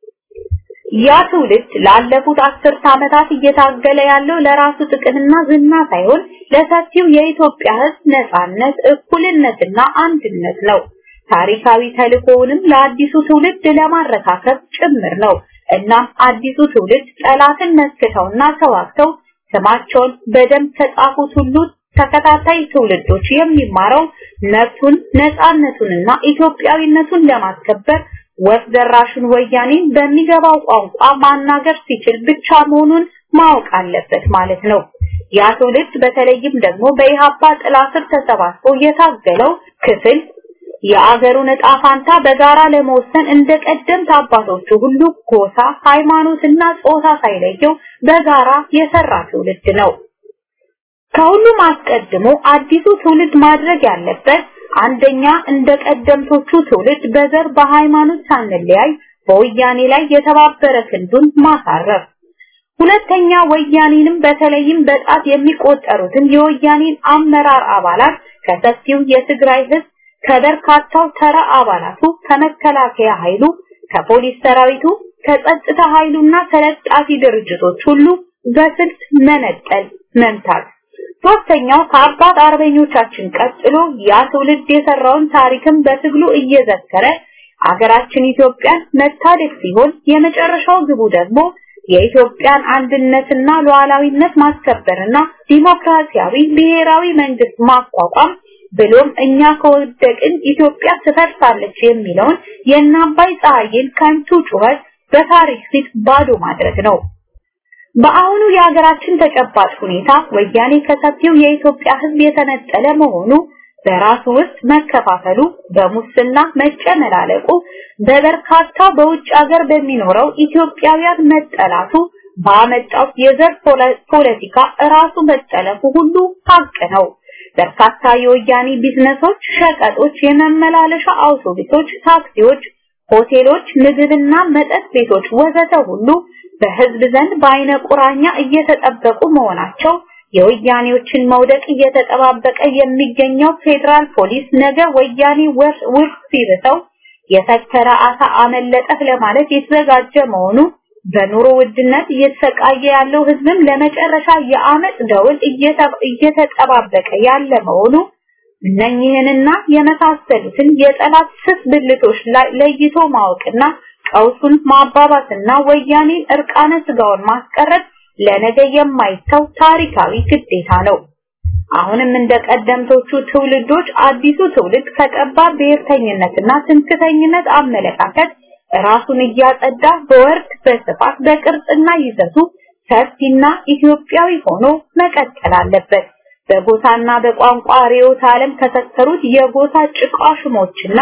D: ያ ትውልድ ላለፉት አስርት ዓመታት እየታገለ ያለው ለራሱ ጥቅምና ዝና ሳይሆን ለሰፊው የኢትዮጵያ ህዝብ ነጻነት፣ እኩልነትና አንድነት ነው። ታሪካዊ ተልእኮውንም ለአዲሱ ትውልድ ለማረካከብ ጭምር ነው። እናም አዲሱ ትውልድ ጠላትን መስክተውና ተዋግተው ስማቸውን በደም ከጻፉት ሁሉ ተከታታይ ትውልዶች የሚማረው መብቱን ነፃነቱንና ኢትዮጵያዊነቱን ለማስከበር ወፍ ዘራሹን ወያኔን በሚገባው ቋንቋ ማናገር ሲችል ብቻ መሆኑን ማወቅ አለበት ማለት ነው። ያ ትውልድ በተለይም ደግሞ በኢሃፓ ጥላ ስር ተሰባስቦ የታገለው ክፍል የአገሩን ዕጣ ፋንታ በጋራ ለመወሰን እንደ ቀደምት አባቶቹ ሁሉ ጎሳ፣ ሃይማኖትና ጾታ ሳይለየው በጋራ የሰራ ትውልድ ነው። ከሁሉም አስቀድሞ አዲሱ ትውልድ ማድረግ ያለበት አንደኛ እንደ ቀደምቶቹ ትውልድ በዘር በሃይማኖት ሳንለያይ በወያኔ ላይ የተባበረ ክንዱን ማሳረፍ፣ ሁለተኛ ወያኔንም በተለይም በጣት የሚቆጠሩትን የወያኔን አመራር አባላት ከሰፊው የትግራይ ህዝብ ከበርካታው ተራ አባላቱ ከመከላከያ ኃይሉ ከፖሊስ ሰራዊቱ ከጸጥታ ኃይሉና ተለጣፊ ድርጅቶች ሁሉ በስልት መነጠል መምታት ሶስተኛው ከአባት አርበኞቻችን ቀጥሎ ያ ትውልድ የሰራውን ታሪክም በትግሉ እየዘከረ አገራችን ኢትዮጵያን መታደግ ሲሆን የመጨረሻው ግቡ ደግሞ የኢትዮጵያን አንድነትና ሉዓላዊነት ማስከበርና ዲሞክራሲያዊ ብሔራዊ መንግስት ማቋቋም ብሎም እኛ ከወደቅን ኢትዮጵያ ትፈርሳለች የሚለውን የእናባይ ፀሐይን ከንቱ ጩኸት በታሪክ ፊት ባዶ ማድረግ ነው። በአሁኑ የሀገራችን ተጨባጭ ሁኔታ ወያኔ ከሰፊው የኢትዮጵያ ሕዝብ የተነጠለ መሆኑ በራሱ ውስጥ መከፋፈሉ፣ በሙስና መጨመላለቁ፣ በበርካታ በውጭ ሀገር በሚኖረው ኢትዮጵያውያን መጠላቱ ባመጣው የዘር ፖለቲካ ራሱ መጠለፉ ሁሉ ሀቅ ነው። በርካታ የወያኔ ቢዝነሶች፣ ሸቀጦች፣ የመመላለሻ አውቶቡሶች፣ ታክሲዎች፣ ሆቴሎች፣ ምግብና መጠጥ ቤቶች ወዘተ ሁሉ በህዝብ ዘንድ በአይነ ቁራኛ እየተጠበቁ መሆናቸው የወያኔዎችን መውደቅ እየተጠባበቀ የሚገኘው ፌዴራል ፖሊስ ነገ ወያኔ ውርስ ሲርተው የተከረ አሳ አመለጠህ ለማለት የተዘጋጀ መሆኑ በኑሮ ውድነት እየተሰቃየ ያለው ህዝብም ለመጨረሻ የአመፅ ደውል እየተጠባበቀ ያለ መሆኑ እነኚህንና የመሳሰሉትን የጠላት ስስ ብልቶች ላይ ለይቶ ማወቅና ቀውሱን ማባባስና ወያኔን እርቃነ ስጋውን ማስቀረት ለነገ የማይተው ታሪካዊ ግዴታ ነው። አሁንም እንደ ቀደምቶቹ ትውልዶች አዲሱ ትውልድ ከጠባብ ብሔርተኝነትና ትምክተኝነት አመለካከት ራሱን እያጸዳ በወርድ በስፋት በቅርጽና ይዘቱ ሰፊና ኢትዮጵያዊ ሆኖ መቀጠል አለበት። በጎሳና በቋንቋ ርዕዮተ ዓለም ከሰከሩት የጎሳ ጭቃሽሞችና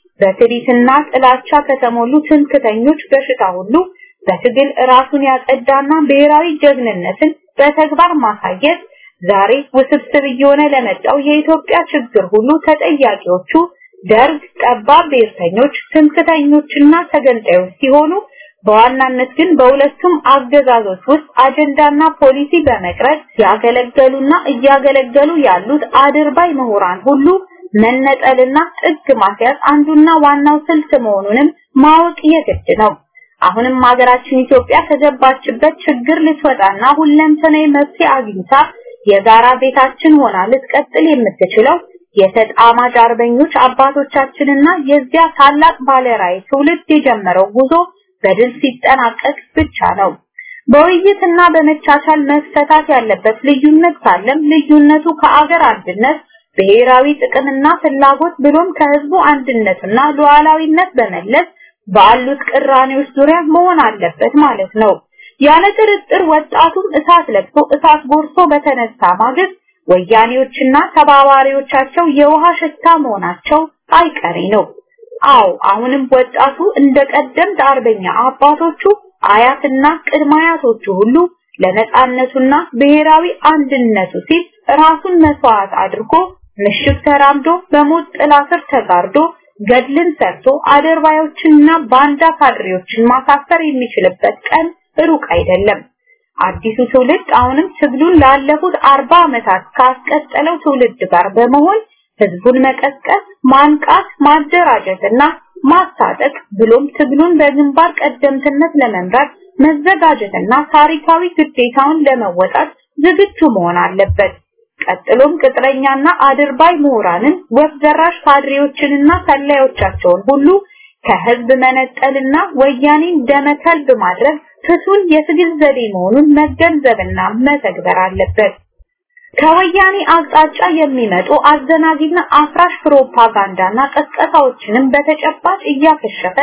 D: በትዕቢትና ጥላቻ ከተሞሉ ትምክተኞች በሽታ ሁሉ በትግል ራሱን ያጸዳና ብሔራዊ ጀግንነትን በተግባር ማሳየት ዛሬ ውስብስብ እየሆነ ለመጣው የኢትዮጵያ ችግር ሁሉ ተጠያቂዎቹ ደርግ፣ ጠባብ ብሔርተኞች፣ ትምክተኞችና ተገንጣዮች ሲሆኑ በዋናነት ግን በሁለቱም አገዛዞች ውስጥ አጀንዳና ፖሊሲ በመቅረጽ ያገለገሉና እያገለገሉ ያሉት አድርባይ ምሁራን ሁሉ መነጠልና ጥግ ማስያዝ አንዱና ዋናው ስልት መሆኑንም ማወቅ የግድ ነው። አሁንም ሀገራችን ኢትዮጵያ ከገባችበት ችግር ልትወጣና ሁለንተናዊ መፍትሄ አግኝታ የጋራ ቤታችን ሆና ልትቀጥል የምትችለው የተጣማጅ አርበኞች አባቶቻችንና የዚያ ታላቅ ባለራዕይ ትውልድ የጀመረው ጉዞ በድል ሲጠናቀቅ ብቻ ነው። በውይይትና በመቻቻል መፈታት ያለበት ልዩነት ካለም ልዩነቱ ከአገር አንድነት ብሔራዊ ጥቅምና ፍላጎት ብሎም ከህዝቡ አንድነትና ሉዓላዊነት በመለስ ባሉት ቅራኔዎች ዙሪያ መሆን አለበት ማለት ነው። ያለ ጥርጥር ወጣቱም እሳት ለብሶ እሳት ጎርሶ በተነሳ ማግስት ወያኔዎችና ተባባሪዎቻቸው የውሃ ሽታ መሆናቸው አይቀሬ ነው። አዎ አሁንም ወጣቱ እንደ ቀደምት አርበኛ አባቶቹ አያትና ቅድመ አያቶቹ ሁሉ ለነጻነቱና ብሔራዊ አንድነቱ ሲል ራሱን መስዋዕት አድርጎ ምሽግ ተራምዶ በሞት ጥላ ስር ተጋርዶ ገድልን ሰርቶ አደርባዮችንና ባንዳ ካድሬዎችን ማሳፈር የሚችልበት ቀን ሩቅ አይደለም። አዲሱ ትውልድ አሁንም ትግሉን ላለፉት አርባ ዓመታት ካስቀጠለው ትውልድ ጋር በመሆን ህዝቡን መቀስቀስ፣ ማንቃት፣ ማደራጀትና ማስታጠቅ ብሎም ትግሉን በግንባር ቀደምትነት ለመምራት መዘጋጀትና ታሪካዊ ግዴታውን ለመወጣት ዝግጁ መሆን አለበት። ቀጥሎም ቅጥረኛና አድርባይ ምሁራንን ወፍ ዘራሽ ካድሬዎችንና ሰላዮቻቸውን ሁሉ ከህዝብ መነጠልና ወያኔን ደመከልብ ማድረግ ፍቱን የትግል ዘዴ መሆኑን መገንዘብና መተግበር አለበት። ከወያኔ አቅጣጫ የሚመጡ አዘናጊና አፍራሽ ፕሮፓጋንዳና ቀስቀሳዎችንም በተጨባጭ እያከሸፈ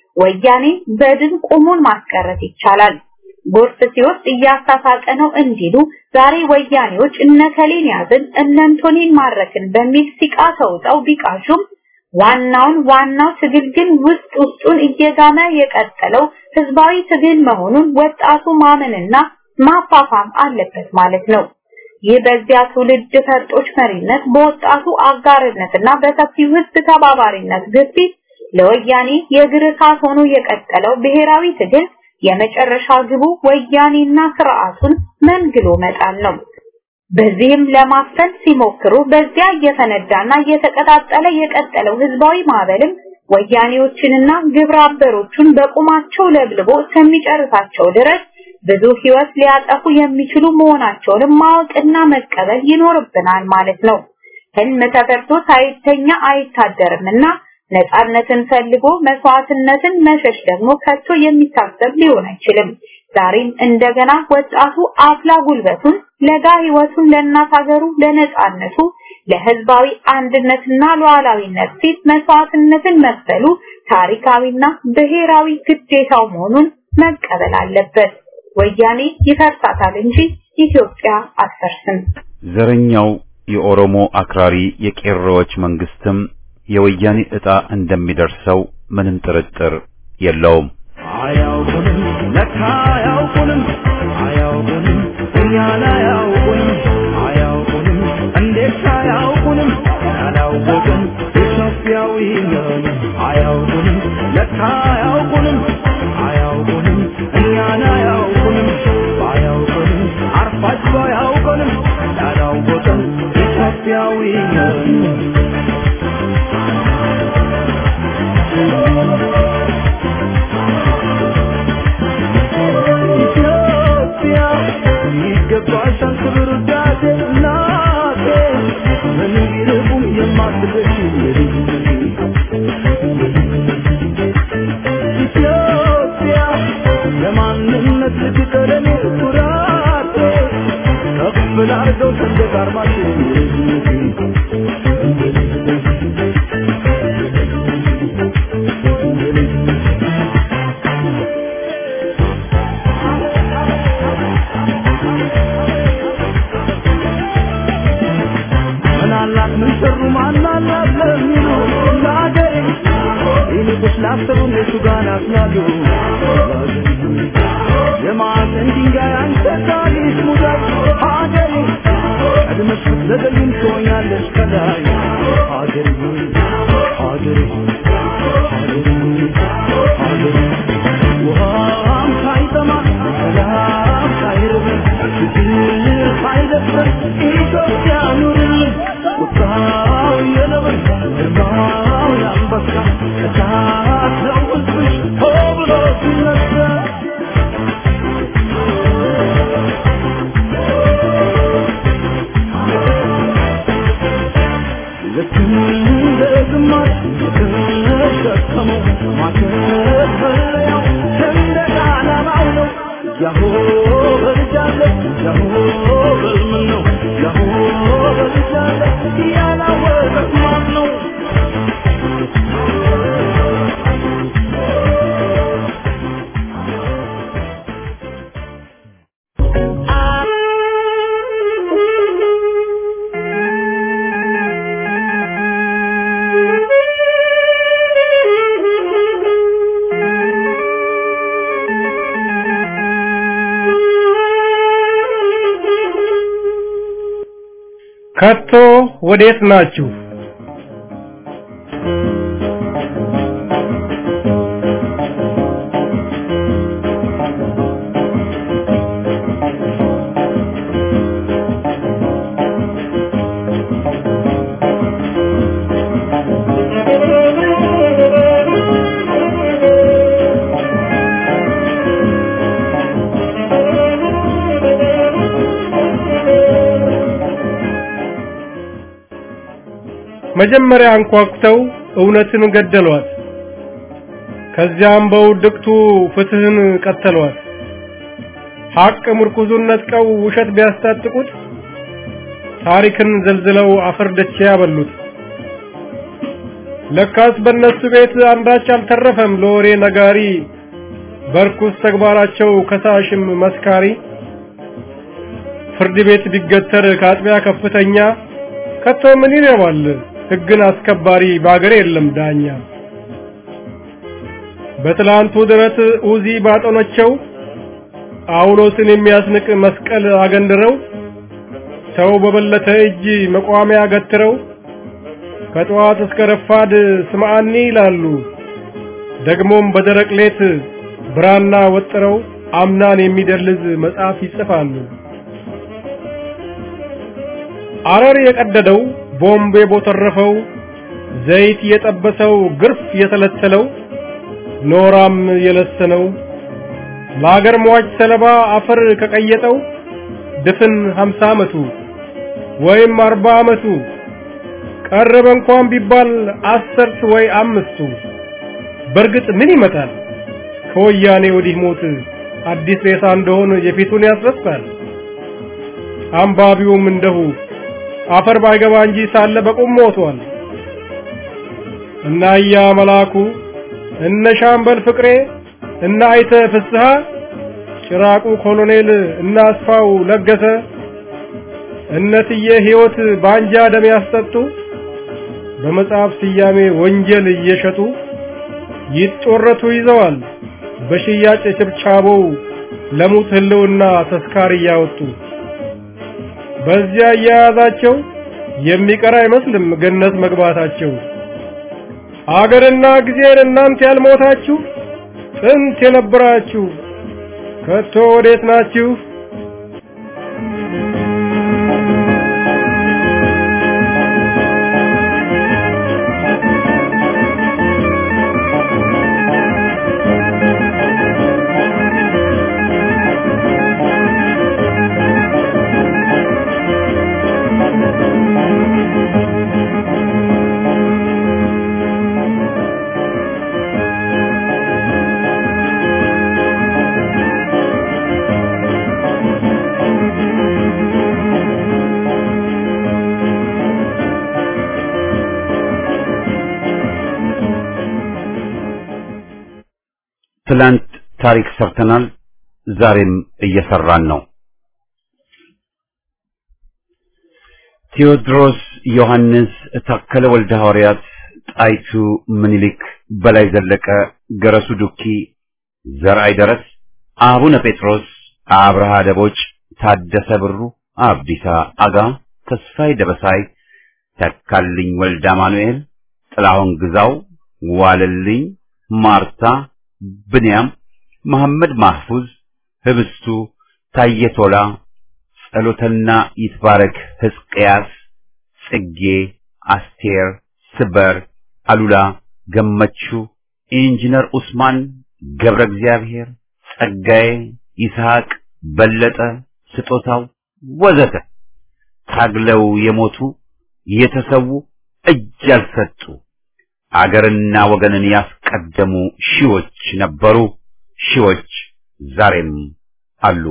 D: ወያኔ በድን ቁሙን ማስቀረት ይቻላል። ጎርፍ ሲወስድ እያሳሳቀ ነው እንዲሉ ዛሬ ወያኔዎች እነከሌን ያዝን እነንቶኔን ማረክን በሚል ሲቃ ተውጠው ቢቃሹም ዋናውን ዋናው ትግል ግን ውስጥ ውስጡን እየጋመ የቀጠለው ህዝባዊ ትግል መሆኑን ወጣቱ ማመንና ማፋፋም አለበት ማለት ነው። ይህ በዚያ ትውልድ ፈርጦች መሪነት በወጣቱ አጋርነትና በሰፊው ህዝብ ተባባሪነት ግፊት ለወያኔ የእግር እሳት ሆኖ የቀጠለው ብሔራዊ ትግል የመጨረሻ ግቡ ወያኔና ስርዓቱን መንግሎ መጣል ነው። በዚህም ለማፈን ሲሞክሩ በዚያ እየፈነዳና እየተቀጣጠለ የቀጠለው ህዝባዊ ማዕበልም ወያኔዎችንና ግብረ አበሮቹን በቁማቸው ለብልቦ እስከሚጨርሳቸው ድረስ ብዙ ህይወት ሊያጠፉ የሚችሉ መሆናቸውንም ማወቅና መቀበል ይኖርብናል ማለት ነው። ህልም ተፈርቶ ሳይተኛ አይታደርምና ነፃነትን ፈልጎ መስዋዕትነትን መሸሽ ደግሞ ከቶ የሚታሰብ ሊሆን አይችልም። ዛሬም እንደገና ወጣቱ አፍላ ጉልበቱን ለጋ ህይወቱን ለእናት ሀገሩ ለነፃነቱ ለህዝባዊ አንድነትና ሉዓላዊነት ሲል መስዋዕትነትን መክፈሉ ታሪካዊና ብሔራዊ ግዴታው መሆኑን መቀበል አለበት። ወያኔ ይፈርሳታል እንጂ ኢትዮጵያ አትፈርስም።
A: ዘረኛው የኦሮሞ አክራሪ የቄሮዎች መንግስትም የወያኔ ዕጣ እንደሚደርሰው ምንም ጥርጥር የለውም።
B: አያውቁንም ለካ አያውቁንም አያውቁንም እኛን አያውቁንም አያውቁንም እንዴት አያውቁንም ያላወቅን ኢትዮጵያዊ ነን አያውቁንም ለካ አያውቁንም አያውቁንም እኛን አያውቁንም ባያውቁንም አርፋችሁ አያውቁንም ያላወቅን ኢትዮጵያዊ ነን ኢትዮጵያ ይገባሻል ክብር ውዳሴ እናቴ ምን ቢርቁም የማትገሽ ኢትዮጵያ ለማንነት ልትቀለኔ ኩራቴ ከፍ ላርገው ሰንደቅ ዓርማችን የታሰሩ እነሱ ጋር ናስላሉ የማዕዘን ድንጋይ አንተ ታሪክ ሙዳይ ሀገሬ ቀድመሽ ብትዘገይም ትሆኛለሽ ከላይ ሀገሬ ሆይ ሀገሬ ሆይ ሀገሬ ሆይ ሀገሬ ውሃም ሳይጠማ ሰላም ሳይርብ ፍቅር ሳይደፍር ኢትዮጵያ ኑርልን ቁጣው የነብር ግርማው የአንበሳ እሳት ነው ሕዝብሽ ሆ ብሎ ሲነሳ ልክ እንደ ግማሽ የተሸከመው ማከፈለያው ሰንደቅ ዓላማው ነው። ያሆ በልጃለ ያሆ በልምን ነው ያሆ በልጃለ ያላወቀት ማን ነው?
E: ከቶ ወዴት ናችሁ? መጀመሪያ አንኳኩተው እውነትን ገደሏት። ከዚያም በውድቅቱ ፍትህን ቀተሏት። ሐቅ ምርኩዙን ነጥቀው ውሸት ቢያስታጥቁት ታሪክን ዘልዝለው አፈር ደቼ ያበሉት። ለካስ በእነሱ ቤት አንዳች አልተረፈም ለወሬ ነጋሪ፣ በርኩስ ተግባራቸው ከሳሽም መስካሪ። ፍርድ ቤት ቢገተር ከአጥቢያ ከፍተኛ ከቶ ምን ይረባል ሕግን አስከባሪ በአገር የለም ዳኛ። በትላንቱ ድረት ኡዚ ባጠኖቸው ጳውሎስን የሚያስንቅ መስቀል አገንድረው ሰው በበለተ እጅ መቋሚያ ገትረው ከጠዋት እስከ ረፋድ ስምዓኒ ይላሉ። ደግሞም በደረቅ ሌት ብራና ወጥረው አምናን የሚደልዝ መጽሐፍ ይጽፋሉ። አረር የቀደደው ቦምብ የቦተረፈው ዘይት የጠበሰው ግርፍ የተለተለው ኖራም የለሰነው ለአገር ሟች ሰለባ አፈር ከቀየጠው ድፍን ሀምሳ ዓመቱ ወይም አርባ ዓመቱ ቀረበ እንኳን ቢባል አስርት ወይ አምስቱ በእርግጥ ምን ይመጣል ከወያኔ ወዲህ ሞት አዲስ ሬሳ እንደሆን የፊቱን ያስረሳል አንባቢውም እንደሁ አፈር ባይገባ እንጂ ሳለ በቁም ሞቷል እና እያ መላኩ እነ ሻምበል ፍቅሬ እና አይተ ፍስሐ ጭራቁ ኮሎኔል እና አስፋው ለገሰ እነትዬ ሕይወት ባንጃ ደም ያስጠጡ በመጽሐፍ ስያሜ ወንጀል እየሸጡ ይጦረቱ ይዘዋል በሽያጭ ችብቻቦው ለሙት ህልውና ተስካር እያወጡ በዚያ እያያዛቸው የሚቀር አይመስልም ገነት መግባታቸው። አገርና ጊዜን እናንተ ያልሞታችሁ ጥንት የነበራችሁ ከቶ ወዴት ናችሁ?
A: ትላንት ታሪክ ሰርተናል፣ ዛሬም እየሰራን ነው። ቴዎድሮስ ዮሐንስ፣ ታከለ ወልደ ሐዋርያት፣ ጣይቱ፣ ምኒልክ፣ በላይ ዘለቀ፣ ገረሱ ዱኪ፣ ዘርአይ ደረስ፣ አቡነ ጴጥሮስ፣ አብርሃ ደቦጭ፣ ታደሰ ብሩ፣ አብዲሳ አጋ፣ ተስፋይ ደበሳይ፣ ተካልኝ ወልደ አማኑኤል፣ ጥላሁን ግዛው፣ ዋለልኝ፣ ማርታ፣ ብንያም፣ መሐመድ ማህፉዝ፣ ህብስቱ፣ ታየቶላ፣ ጸሎተና ይትባረክ፣ ሕዝቅያስ፣ ጽጌ፣ አስቴር፣ ስበር፣ አሉላ፣ ገመቹ፣ ኢንጂነር ኡስማን፣ ገብረ እግዚአብሔር፣ ጸጋዬ፣ ይስሐቅ፣ በለጠ፣ ስጦታው ወዘተ ታግለው የሞቱ የተሰዉ እጅ ያልሰጡ አገርና ወገንን ያስቀደሙ ሺዎች ነበሩ፣ ሺዎች ዛሬም አሉ።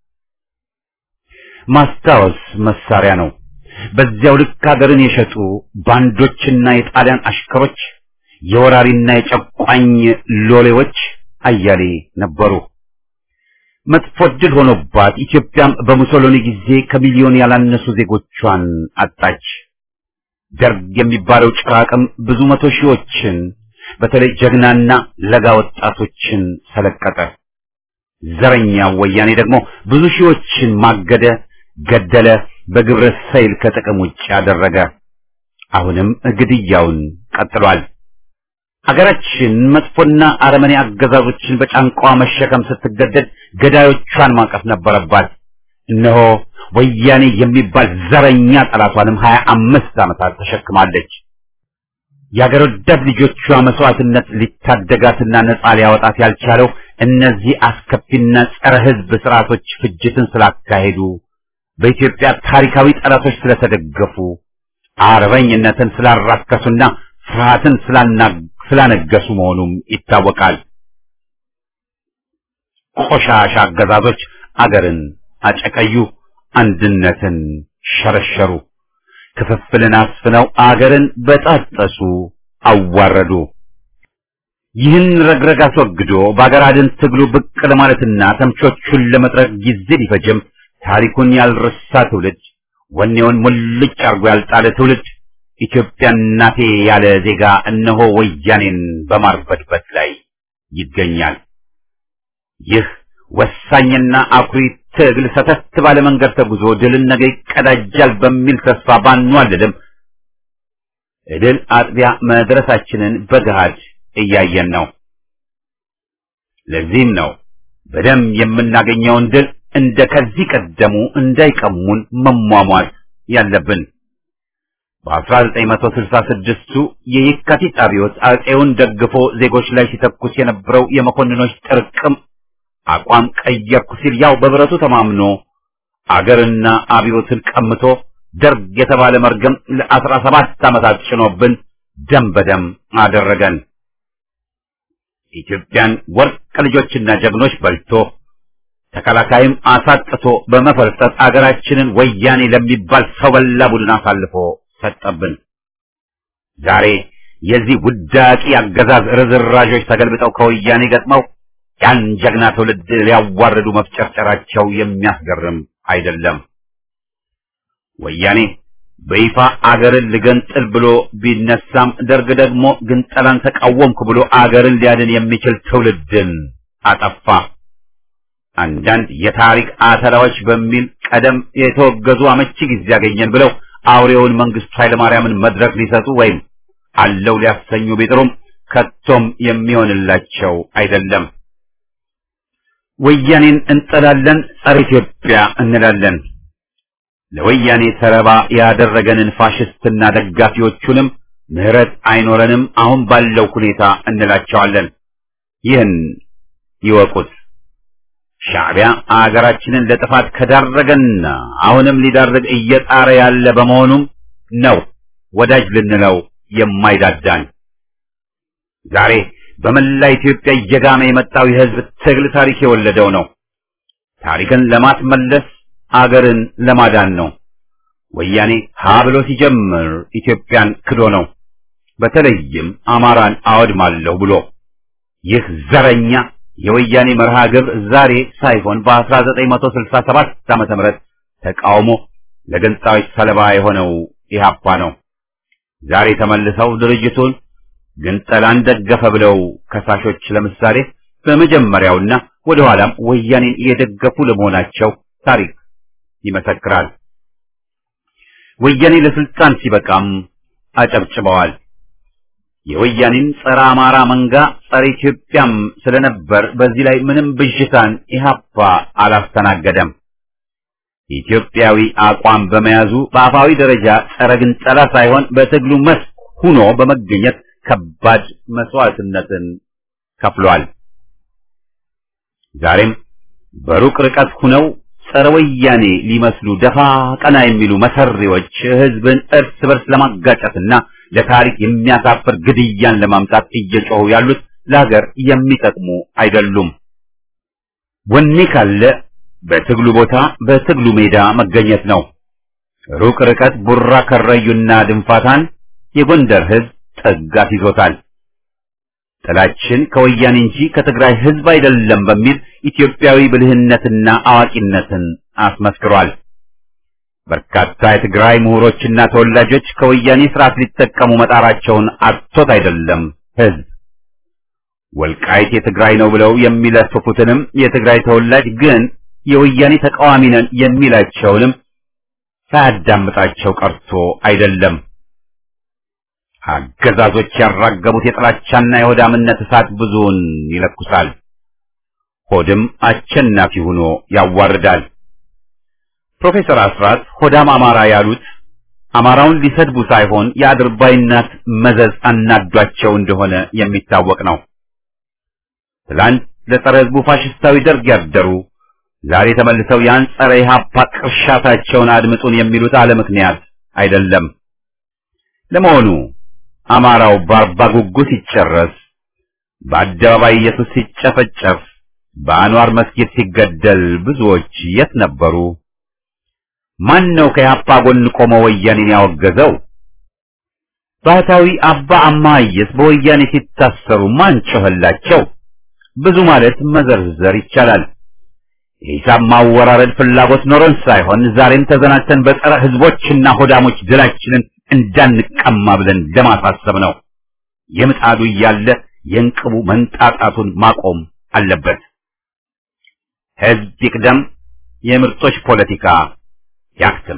A: ማስታወስ መሳሪያ ነው። በዚያው ልክ ሀገርን የሸጡ ባንዶችና የጣሊያን አሽከሮች፣ የወራሪና የጨቋኝ ሎሌዎች አያሌ ነበሩ። መጥፎ ዕድል ሆኖባት ኢትዮጵያም በሙሶሎኒ ጊዜ ከሚሊዮን ያላነሱ ዜጎቿን አጣች። ደርግ የሚባለው ጭራቅም ብዙ መቶ ሺዎችን በተለይ ጀግናና ለጋ ወጣቶችን ሰለቀጠ። ዘረኛው ወያኔ ደግሞ ብዙ ሺዎችን ማገደ፣ ገደለ፣ በግብረ ሰይል ከጥቅም ውጭ አደረገ። አሁንም ግድያውን ቀጥሏል። አገራችን መጥፎና አረመኔ አገዛዞችን በጫንቃዋ መሸከም ስትገደድ ገዳዮቿን ማቀፍ ነበረባት። እነሆ ወያኔ የሚባል ዘረኛ ጠላቷንም ሀያ አምስት ዓመታት ተሸክማለች። የአገር ወዳድ ልጆቿ መስዋዕትነት ሊታደጋትና ነጻ ሊያወጣት ያልቻለው እነዚህ አስከፊና ጸረ ሕዝብ ስርዓቶች ፍጅትን ስላካሄዱ፣ በኢትዮጵያ ታሪካዊ ጠላቶች ስለተደገፉ፣ አርበኝነትን ስላራከሱና ፍርሃትን ስላነገሱ መሆኑም ይታወቃል። ቆሻሻ አገዛዞች አገርን አጨቀዩ፣ አንድነትን ሸረሸሩ፣ ክፍፍልን አስፍነው አገርን በጣጠሱ፣ አዋረዱ። ይህን ረግረግ አስወግዶ በአገር አድን ትግሉ ብቅ ለማለትና ተምቾቹን ለመጥረግ ጊዜ ቢፈጅም ታሪኩን ያልረሳ ትውልድ፣ ወኔውን ሙልጭ አርጎ ያልጣለ ትውልድ ኢትዮጵያ እናቴ ያለ ዜጋ እነሆ ወያኔን በማርበድበት ላይ ይገኛል። ይህ ወሳኝና አኩሪ ትግል ሰተት ባለ መንገድ ተጉዞ ድልን ነገ ይቀዳጃል በሚል ተስፋ ባንዋልልም ድል አጥቢያ መድረሳችንን በገሃድ እያየን ነው። ለዚህም ነው በደም የምናገኘውን ድል እንደ ከዚህ ቀደሙ እንዳይቀሙን መሟሟት ያለብን። በ1966ቱ የየካቲት አብዮት አጼውን ደግፎ ዜጎች ላይ ሲተኩስ የነበረው የመኮንኖች ጥርቅም አቋም ቀየርኩ ሲል ያው በብረቱ ተማምኖ አገርና አብዮትን ቀምቶ ደርግ የተባለ መርገም ለአስራ ሰባት ዓመታት ጭኖብን ደም በደም አደረገን። ኢትዮጵያን ወርቅ ልጆችና ጀግኖች በልቶ ተከላካይም አሳጥቶ በመፈልጠጥ አገራችንን ወያኔ ለሚባል ሰው በላ ቡድን አሳልፎ ሰጠብን። ዛሬ የዚህ ውዳቂ አገዛዝ ርዝራዦች ተገልብጠው ከወያኔ ገጥመው ያን ጀግና ትውልድ ሊያዋርዱ መፍጨርጨራቸው የሚያስገርም አይደለም። ወያኔ በይፋ አገርን ልገንጥል ብሎ ቢነሳም ደርግ ደግሞ ግንጠላን ተቃወምኩ ብሎ አገርን ሊያድን የሚችል ትውልድን አጠፋ። አንዳንድ የታሪክ አተላዎች በሚል ቀደም የተወገዙ አመቺ ጊዜ ያገኘን ብለው አውሬውን መንግስቱ ኃይለማርያምን መድረክ ሊሰጡ ወይም አለው ሊያሰኙ ቢጥሩም ከቶም የሚሆንላቸው አይደለም። ወያኔን እንጠላለን፣ ጸረ ኢትዮጵያ እንላለን። ለወያኔ ሰለባ ያደረገንን ፋሽስትና ደጋፊዎቹንም ምህረት አይኖረንም፣ አሁን ባለው ሁኔታ እንላቸዋለን። ይህን ይወቁት። ሻዕቢያ አገራችንን ለጥፋት ከዳረገና አሁንም ሊዳርግ እየጣረ ያለ በመሆኑም ነው ወዳጅ ልንለው የማይዳዳን። ዛሬ በመላ ኢትዮጵያ እየጋመ የመጣው የህዝብ ትግል ታሪክ የወለደው ነው። ታሪክን ለማስመለስ አገርን ለማዳን ነው። ወያኔ ሀ ብሎ ሲጀምር ኢትዮጵያን ክዶ ነው። በተለይም አማራን አወድማለሁ ብሎ ይህ ዘረኛ የወያኔ መርሃ ግብር ዛሬ ሳይሆን በ1967 ዓመተ ምህረት ተቃውሞ ለገንጣዮች ሰለባ የሆነው ኢህአፓ ነው። ዛሬ ተመልሰው ድርጅቱን ግን ጠላን ደገፈ ብለው ከሳሾች ለምሳሌ በመጀመሪያውና ወደ ኋላም ወያኔን የደገፉ ለመሆናቸው ታሪክ ይመሰክራል። ወያኔ ለስልጣን ሲበቃም አጨብጭበዋል። የወያኔን ጸረ አማራ መንጋ ጸረ ኢትዮጵያም ስለነበር በዚህ ላይ ምንም ብዥታን ኢህአፓ አላስተናገደም። ኢትዮጵያዊ አቋም በመያዙ በአፋዊ ደረጃ ጸረ ግንጠላ ሳይሆን በትግሉ መስክ ሁኖ በመገኘት ከባድ መስዋዕትነትን ከፍሏል። ዛሬም በሩቅ ርቀት ሁነው ጸረ ወያኔ ሊመስሉ ደፋ ቀና የሚሉ መሰሪዎች ህዝብን እርስ በርስ ለማጋጨትና ለታሪክ የሚያሳፍር ግድያን ለማምጣት እየጮሁ ያሉት ለሀገር የሚጠቅሙ አይደሉም። ወኔ ካለ በትግሉ ቦታ በትግሉ ሜዳ መገኘት ነው። ሩቅ ርቀት ቡራ ከረዩና ድንፋታን የጎንደር ህዝብ ጠጋት ይዞታል። ጥላችን ከወያኔ እንጂ ከትግራይ ህዝብ አይደለም በሚል ኢትዮጵያዊ ብልህነትና አዋቂነትን አስመስክሯል። በርካታ የትግራይ ምሁሮችና ተወላጆች ከወያኔ ስርዓት ሊጠቀሙ መጣራቸውን አጥቶት አይደለም ህዝብ ወልቃይት የትግራይ ነው ብለው የሚለፍፉትንም የትግራይ ተወላጅ ግን የወያኔ ተቃዋሚ ነን የሚላቸውንም ሳያዳምጣቸው ቀርቶ አይደለም። አገዛዞች ያራገቡት የጥላቻና የሆዳምነት እሳት ብዙውን ይለኩሳል። ሆድም አሸናፊ ሆኖ ያዋርዳል። ፕሮፌሰር አስራት ሆዳም አማራ ያሉት አማራውን ሊሰድቡ ሳይሆን የአድርባይነት መዘዝ አናዷቸው እንደሆነ የሚታወቅ ነው። ትላንት ለጸረ ህዝቡ ፋሽስታዊ ደርግ ያደሩ ዛሬ ተመልሰው ያን ጸረ ኢህአፓ ቅርሻታቸውን አድምጡን የሚሉት አለ ምክንያት አይደለም። ለመሆኑ አማራው በአርባ ጉጉ ሲጨረስ፣ በአደባባይ ኢየሱስ ሲጨፈጨፍ፣ በአንዋር መስጊድ ሲገደል ብዙዎች የት ነበሩ? ማን ነው ከኢህአፓ ጎን ቆሞ ወያኔን ያወገዘው? ባህታዊ አባ አማየስ በወያኔ ሲታሰሩ ማን ጮኸላቸው? ብዙ ማለት መዘርዘር ይቻላል። የሂሳብ ማወራረድ ፍላጎት ኖሮን ሳይሆን ዛሬም ተዘናግተን በጸረ ህዝቦችና ሆዳሞች ድላችንን እንዳንቀማ ብለን ለማሳሰብ ነው። የምጣዱ እያለ የእንቅቡ መንጣጣቱን ማቆም አለበት። ህዝብ ይቅደም፣ የምርጦች ፖለቲካ ያክትም።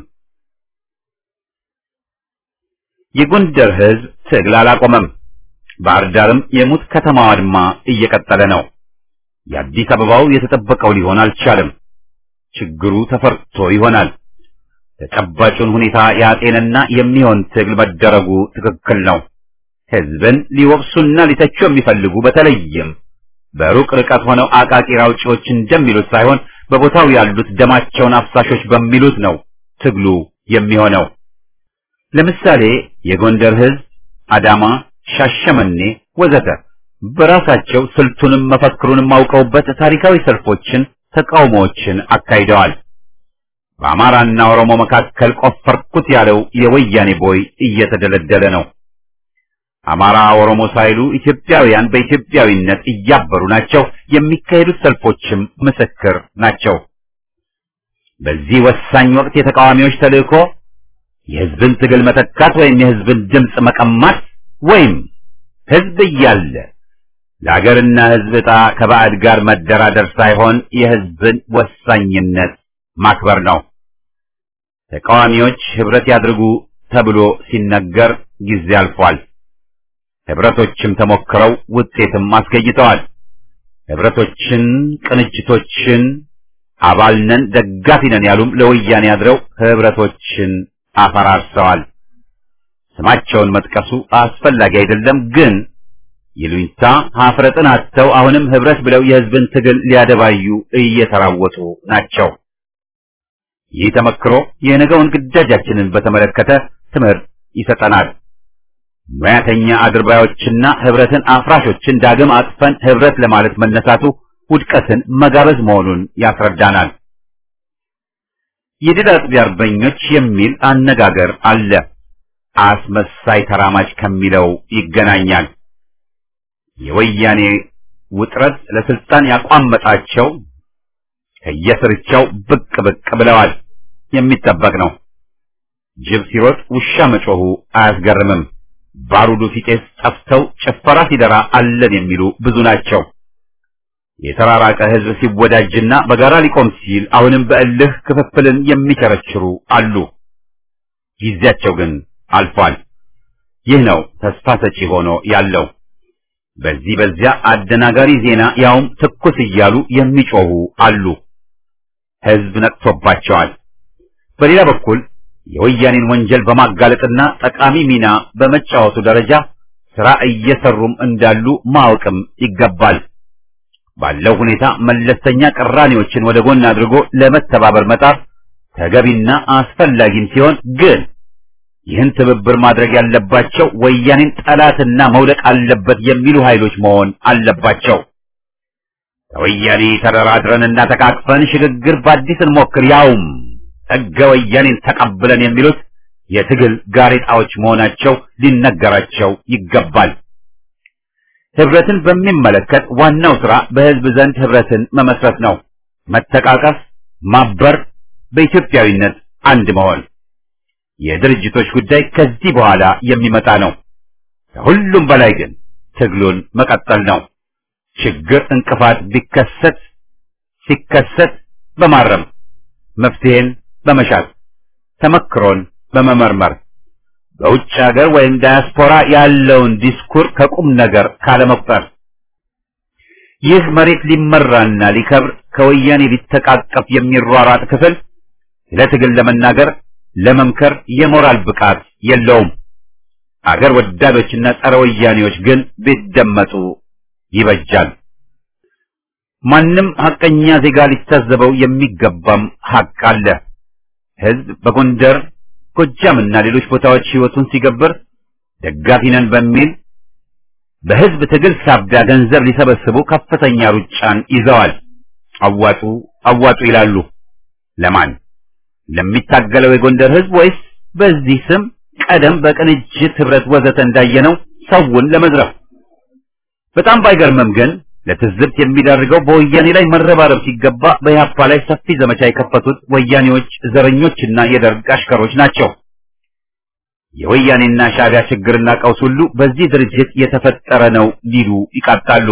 A: የጎንደር ህዝብ ትግል አላቆመም። ባህር ዳርም የሙት ከተማዋ አድማ እየቀጠለ ነው። የአዲስ አበባው የተጠበቀው ሊሆን አልቻለም። ችግሩ ተፈርቶ ይሆናል። ተጨባጩን ሁኔታ ያጤንና የሚሆን ትግል መደረጉ ትክክል ነው። ህዝብን ሊወቅሱና ሊተቹ የሚፈልጉ በተለይም በሩቅ ርቀት ሆነው አቃቂር አውጪዎች እንደሚሉት ሳይሆን በቦታው ያሉት ደማቸውን አፍሳሾች በሚሉት ነው ትግሉ የሚሆነው። ለምሳሌ የጎንደር ህዝብ አዳማ፣ ሻሸመኔ ወዘተ በራሳቸው ስልቱንም መፈክሩንም አውቀውበት ታሪካዊ ሰልፎችን፣ ተቃውሞዎችን አካሂደዋል። በአማራና ኦሮሞ መካከል ቆፈርኩት ያለው የወያኔ ቦይ እየተደለደለ ነው። አማራ ኦሮሞ ሳይሉ ኢትዮጵያውያን በኢትዮጵያዊነት እያበሩ ናቸው። የሚካሄዱት ሰልፎችም ምስክር ናቸው። በዚህ ወሳኝ ወቅት የተቃዋሚዎች ተልእኮ የህዝብን ትግል መተካት ወይም የህዝብን ድምፅ መቀማት ወይም ህዝብ እያለ ለሀገርና ህዝብ ዕጣ ከባዕድ ጋር መደራደር ሳይሆን የህዝብን ወሳኝነት ማክበር ነው። ተቃዋሚዎች ህብረት ያድርጉ ተብሎ ሲነገር ጊዜ አልፏል። ህብረቶችም ተሞክረው ውጤትም አስገኝተዋል። ህብረቶችን፣ ቅንጅቶችን አባልነን ደጋፊ ነን ያሉም ለወያኔ አድረው ህብረቶችን አፈራርሰዋል። ስማቸውን መጥቀሱ አስፈላጊ አይደለም፣ ግን ይሉኝታ ሀፍረጥን አጥተው አሁንም ህብረት ብለው የህዝብን ትግል ሊያደባዩ እየተራወጡ ናቸው። ይህ ተመክሮ የነገውን ግዳጃችንን በተመለከተ ትምህርት ይሰጠናል። ሙያተኛ አድርባዮችና ህብረትን አፍራሾችን ዳግም አጥፈን ህብረት ለማለት መነሳቱ ውድቀትን መጋበዝ መሆኑን ያስረዳናል። የድል አጥቢ አርበኞች የሚል አነጋገር አለ። አስመሳይ ተራማጅ ከሚለው ይገናኛል። የወያኔ ውጥረት ለስልጣን ያቋመጣቸው ከየስርቻው ብቅ ብቅ ብለዋል። የሚጠበቅ ነው። ጅብ ሲሮጥ ውሻ መጮሁ አያስገርምም። ባሩዱ ሲጤስ ጠፍተው ጭፈራ ሲደራ አለን የሚሉ ብዙ ናቸው። የተራራቀ ህዝብ ሲወዳጅና በጋራ ሊቆም ሲል አሁንም በእልህ ክፍፍልን የሚቸረችሩ አሉ። ጊዜያቸው ግን አልፏል። ይህ ነው ተስፋ ሰጪ ሆኖ ያለው። በዚህ በዚያ አደናጋሪ ዜና ያውም ትኩስ እያሉ የሚጮሁ አሉ። ህዝብ ነቅቶባቸዋል። በሌላ በኩል የወያኔን ወንጀል በማጋለጥና ጠቃሚ ሚና በመጫወቱ ደረጃ ስራ እየሰሩም እንዳሉ ማወቅም ይገባል። ባለው ሁኔታ መለስተኛ ቅራኔዎችን ወደ ጎን አድርጎ ለመተባበር መጣር ተገቢና አስፈላጊም ሲሆን ግን ይህን ትብብር ማድረግ ያለባቸው ወያኔን ጠላትና መውደቅ አለበት የሚሉ ኃይሎች መሆን አለባቸው። ከወያኔ ተደራድረንና ተቃቅፈን ሽግግር በአዲስ እንሞክር ያውም ሕገ ወያኔን ተቀብለን የሚሉት የትግል ጋሬጣዎች መሆናቸው ሊነገራቸው ይገባል። ህብረትን በሚመለከት ዋናው ስራ በህዝብ ዘንድ ህብረትን መመስረት ነው። መተቃቀፍ፣ ማበር፣ በኢትዮጵያዊነት አንድ መሆን። የድርጅቶች ጉዳይ ከዚህ በኋላ የሚመጣ ነው። ከሁሉም በላይ ግን ትግሉን መቀጠል ነው። ችግር እንቅፋት ቢከሰት ሲከሰት በማረም መፍትሄን በመሻት ተመክሮን በመመርመር በውጭ ሀገር ወይም ዳያስፖራ ያለውን ዲስኩር ከቁም ነገር ካለመቁጠር ይህ መሬት ሊመራና ሊከብር ከወያኔ ሊተቃቀፍ የሚሯሯጥ ክፍል ስለ ትግል ለመናገር ለመምከር የሞራል ብቃት የለውም። አገር ወዳዶችና ጸረ ወያኔዎች ግን ቢደመጡ ይበጃል። ማንም ሐቀኛ ዜጋ ሊታዘበው የሚገባም ሐቅ አለ። ህዝብ በጎንደር ጎጃምና ሌሎች ቦታዎች ህይወቱን ሲገብር ደጋፊ ነን በሚል በህዝብ ትግል ሳቢያ ገንዘብ ሊሰበስቡ ከፍተኛ ሩጫን ይዘዋል። አዋጡ አዋጡ ይላሉ። ለማን? ለሚታገለው የጎንደር ህዝብ ወይስ በዚህ ስም ቀደም በቅንጅት ህብረት ወዘተ እንዳየነው ሰውን ለመዝረፍ? በጣም ባይገርምም ግን ለትዝብት የሚዳርገው በወያኔ ላይ መረባረብ ሲገባ በኢህአፓ ላይ ሰፊ ዘመቻ የከፈቱት ወያኔዎች፣ ዘረኞችና የደርግ አሽከሮች ናቸው። የወያኔና ሻዕቢያ ችግርና ቀውስ ሁሉ በዚህ ድርጅት የተፈጠረ ነው ሊሉ ይቃጣሉ።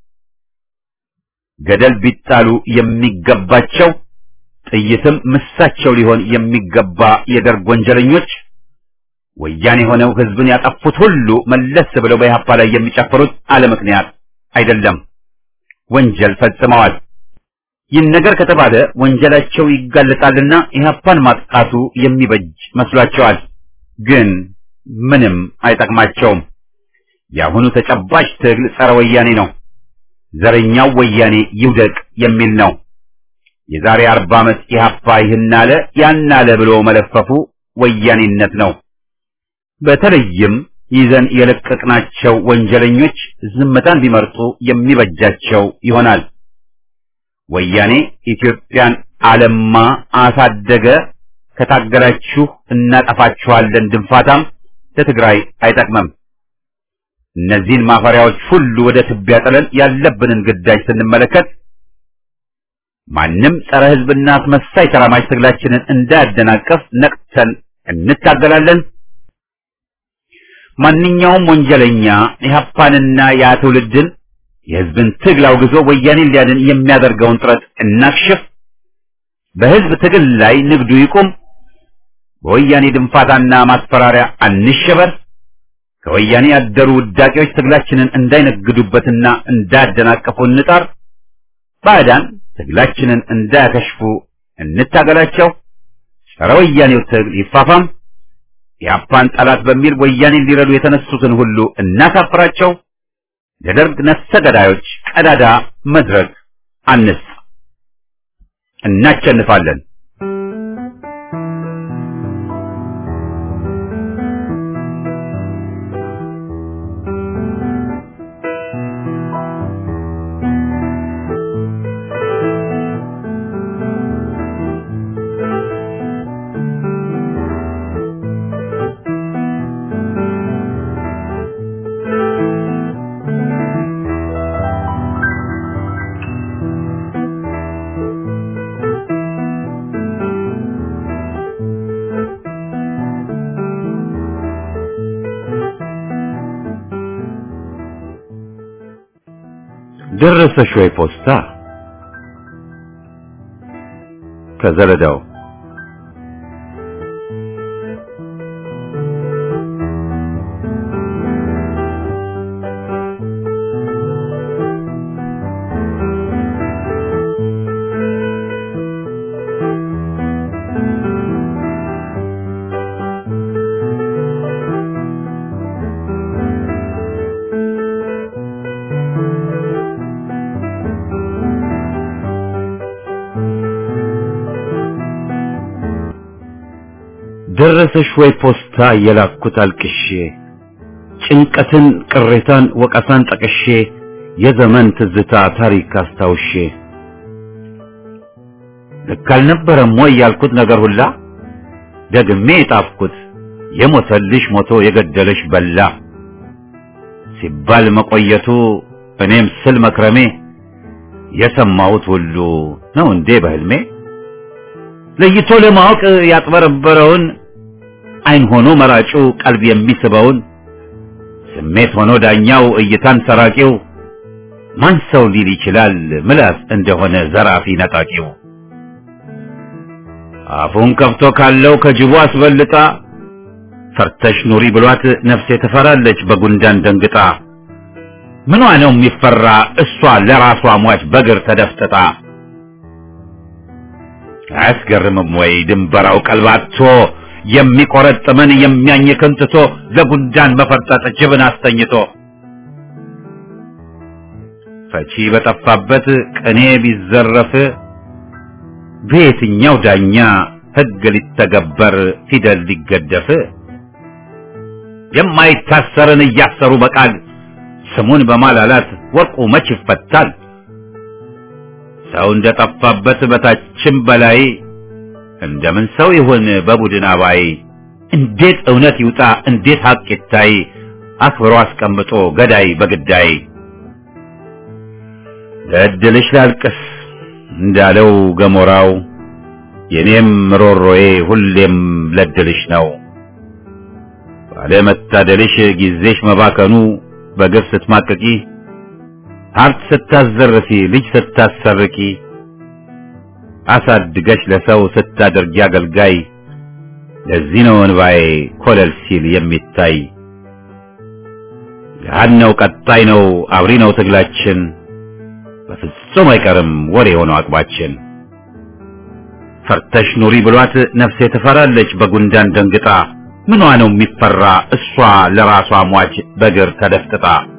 A: ገደል ቢጣሉ የሚገባቸው ጥይትም ምሳቸው ሊሆን የሚገባ የደርግ ወንጀለኞች ወያኔ ሆነው ህዝብን ያጠፉት ሁሉ መለስ ብለው በኢህአፓ ላይ የሚጨፍሩት አለ ምክንያት አይደለም። ወንጀል ፈጽመዋል። ይህን ነገር ከተባለ ወንጀላቸው ይጋለጣልና ኢህአፓን ማጥቃቱ የሚበጅ መስሏቸዋል። ግን ምንም አይጠቅማቸውም። የአሁኑ ተጨባጭ ትግል ጸረ ወያኔ ነው። ዘረኛው ወያኔ ይውደቅ የሚል ነው። የዛሬ አርባ ዓመት ኢህአፓ ይህን አለ ያን አለ ብሎ መለፈፉ ወያኔነት ነው። በተለይም ይዘን የለቀቅናቸው ወንጀለኞች ዝምታን ቢመርጡ የሚበጃቸው ይሆናል። ወያኔ ኢትዮጵያን አለማ አሳደገ፣ ከታገላችሁ እናጠፋችኋለን ድንፋታም ለትግራይ አይጠቅምም። እነዚህን ማፈሪያዎች ሁሉ ወደ ትቢያ ጥለን ያለብንን ግዳጅ ስንመለከት ማንም ጸረ ሕዝብና አስመሳይ ተራማጅ ትግላችንን እንዳያደናቀፍ ነቅተን እንታገላለን። ማንኛውም ወንጀለኛ ኢህአፓንና ያ ትውልድን የህዝብን ትግል አውግዞ ወያኔን ሊያድን የሚያደርገውን ጥረት እናክሽፍ። በህዝብ ትግል ላይ ንግዱ ይቁም። በወያኔ ድንፋታና ማስፈራሪያ አንሸበር። ከወያኔ ያደሩ ውዳቂዎች ትግላችንን እንዳይነግዱበትና እንዳያደናቀፉ እንጣር። ባዕዳን ትግላችንን እንዳያከሽፉ እንታገላቸው። ጸረ ወያኔው ትግል ይፋፋም። የአፓን ጠላት በሚል ወያኔን ሊረዱ የተነሱትን ሁሉ እናሳፍራቸው። ለደርግ ነፍሰ ገዳዮች ቀዳዳ መድረክ አንስ። እናቸንፋለን። ደረሰሽ ወይ ፖስታ ከዘለዳው ደረሰሽ ወይ ፖስታ የላኩት አልቅሼ ጭንቀትን ቅሬታን ወቀሳን ጠቅሼ የዘመን ትዝታ ታሪክ አስታውሼ ልክ አልነበረም ወይ ያልኩት ነገር ሁላ ደግሜ የጣፍኩት የሞተልሽ ሞቶ የገደለሽ በላ ሲባል መቆየቱ እኔም ስል መክረሜ የሰማሁት ሁሉ ነው እንዴ በህልሜ ለይቶ ለማወቅ ያጥበረበረውን አይን ሆኖ መራጩ ቀልብ የሚስበውን ስሜት ሆኖ ዳኛው እይታን ሰራቂው ማን ሰው ሊል ይችላል ምላስ እንደሆነ ዘራፊ ነጣቂው አፉን ከፍቶ ካለው ከጅቡ አስበልጣ ፈርተሽ ኑሪ ብሏት ነፍሴ ትፈራለች በጉንዳን ደንግጣ ምኗ ነው የሚፈራ እሷ ለራሷ ሟች በግር ተደፍጥጣ አያስገርምም ወይ ድንበራው ቀልባቶ የሚቆረጥምን የሚያኝክን ትቶ ለጉንዳን መፈርጠጥ ጅብን አስተኝቶ ፈቺ በጠፋበት ቅኔ ቢዘረፍ በየትኛው ዳኛ ሕግ ሊተገበር ፊደል ሊገደፍ የማይታሰርን እያሰሩ በቃል ስሙን በማላላት ወርቁ መች ይፈታል? ሰው እንደጠፋበት በታችም በላይ እንደምን ሰው ይሁን በቡድን አባይ እንዴት እውነት ይውጣ እንዴት ሀቅ ይታይ አክብሮ አስቀምጦ ገዳይ በግዳይ ለእድልሽ ላልቅስ እንዳለው ገሞራው የኔም ሮሮዬ ሁሌም ለድልሽ ነው ባለመታደልሽ ጊዜሽ መባከኑ በግፍ ስትማቅቂ ሀብት ስታዘርፊ ልጅ ስታሰርቂ አሳድገሽ ለሰው ስታደርጊ አገልጋይ ለዚህ ነው እንባዬ ኮለል ሲል የሚታይ ገሃድ ነው ቀጣይ ነው አብሪ ነው ትግላችን በፍጹም አይቀርም ወሬ የሆነው አቅባችን ፈርተሽ ኑሪ ብሏት ነፍሴ ትፈራለች በጉንዳን ደንግጣ ምኗ ነው የሚፈራ እሷ ለራሷ ሟች በግር ተደፍጥጣ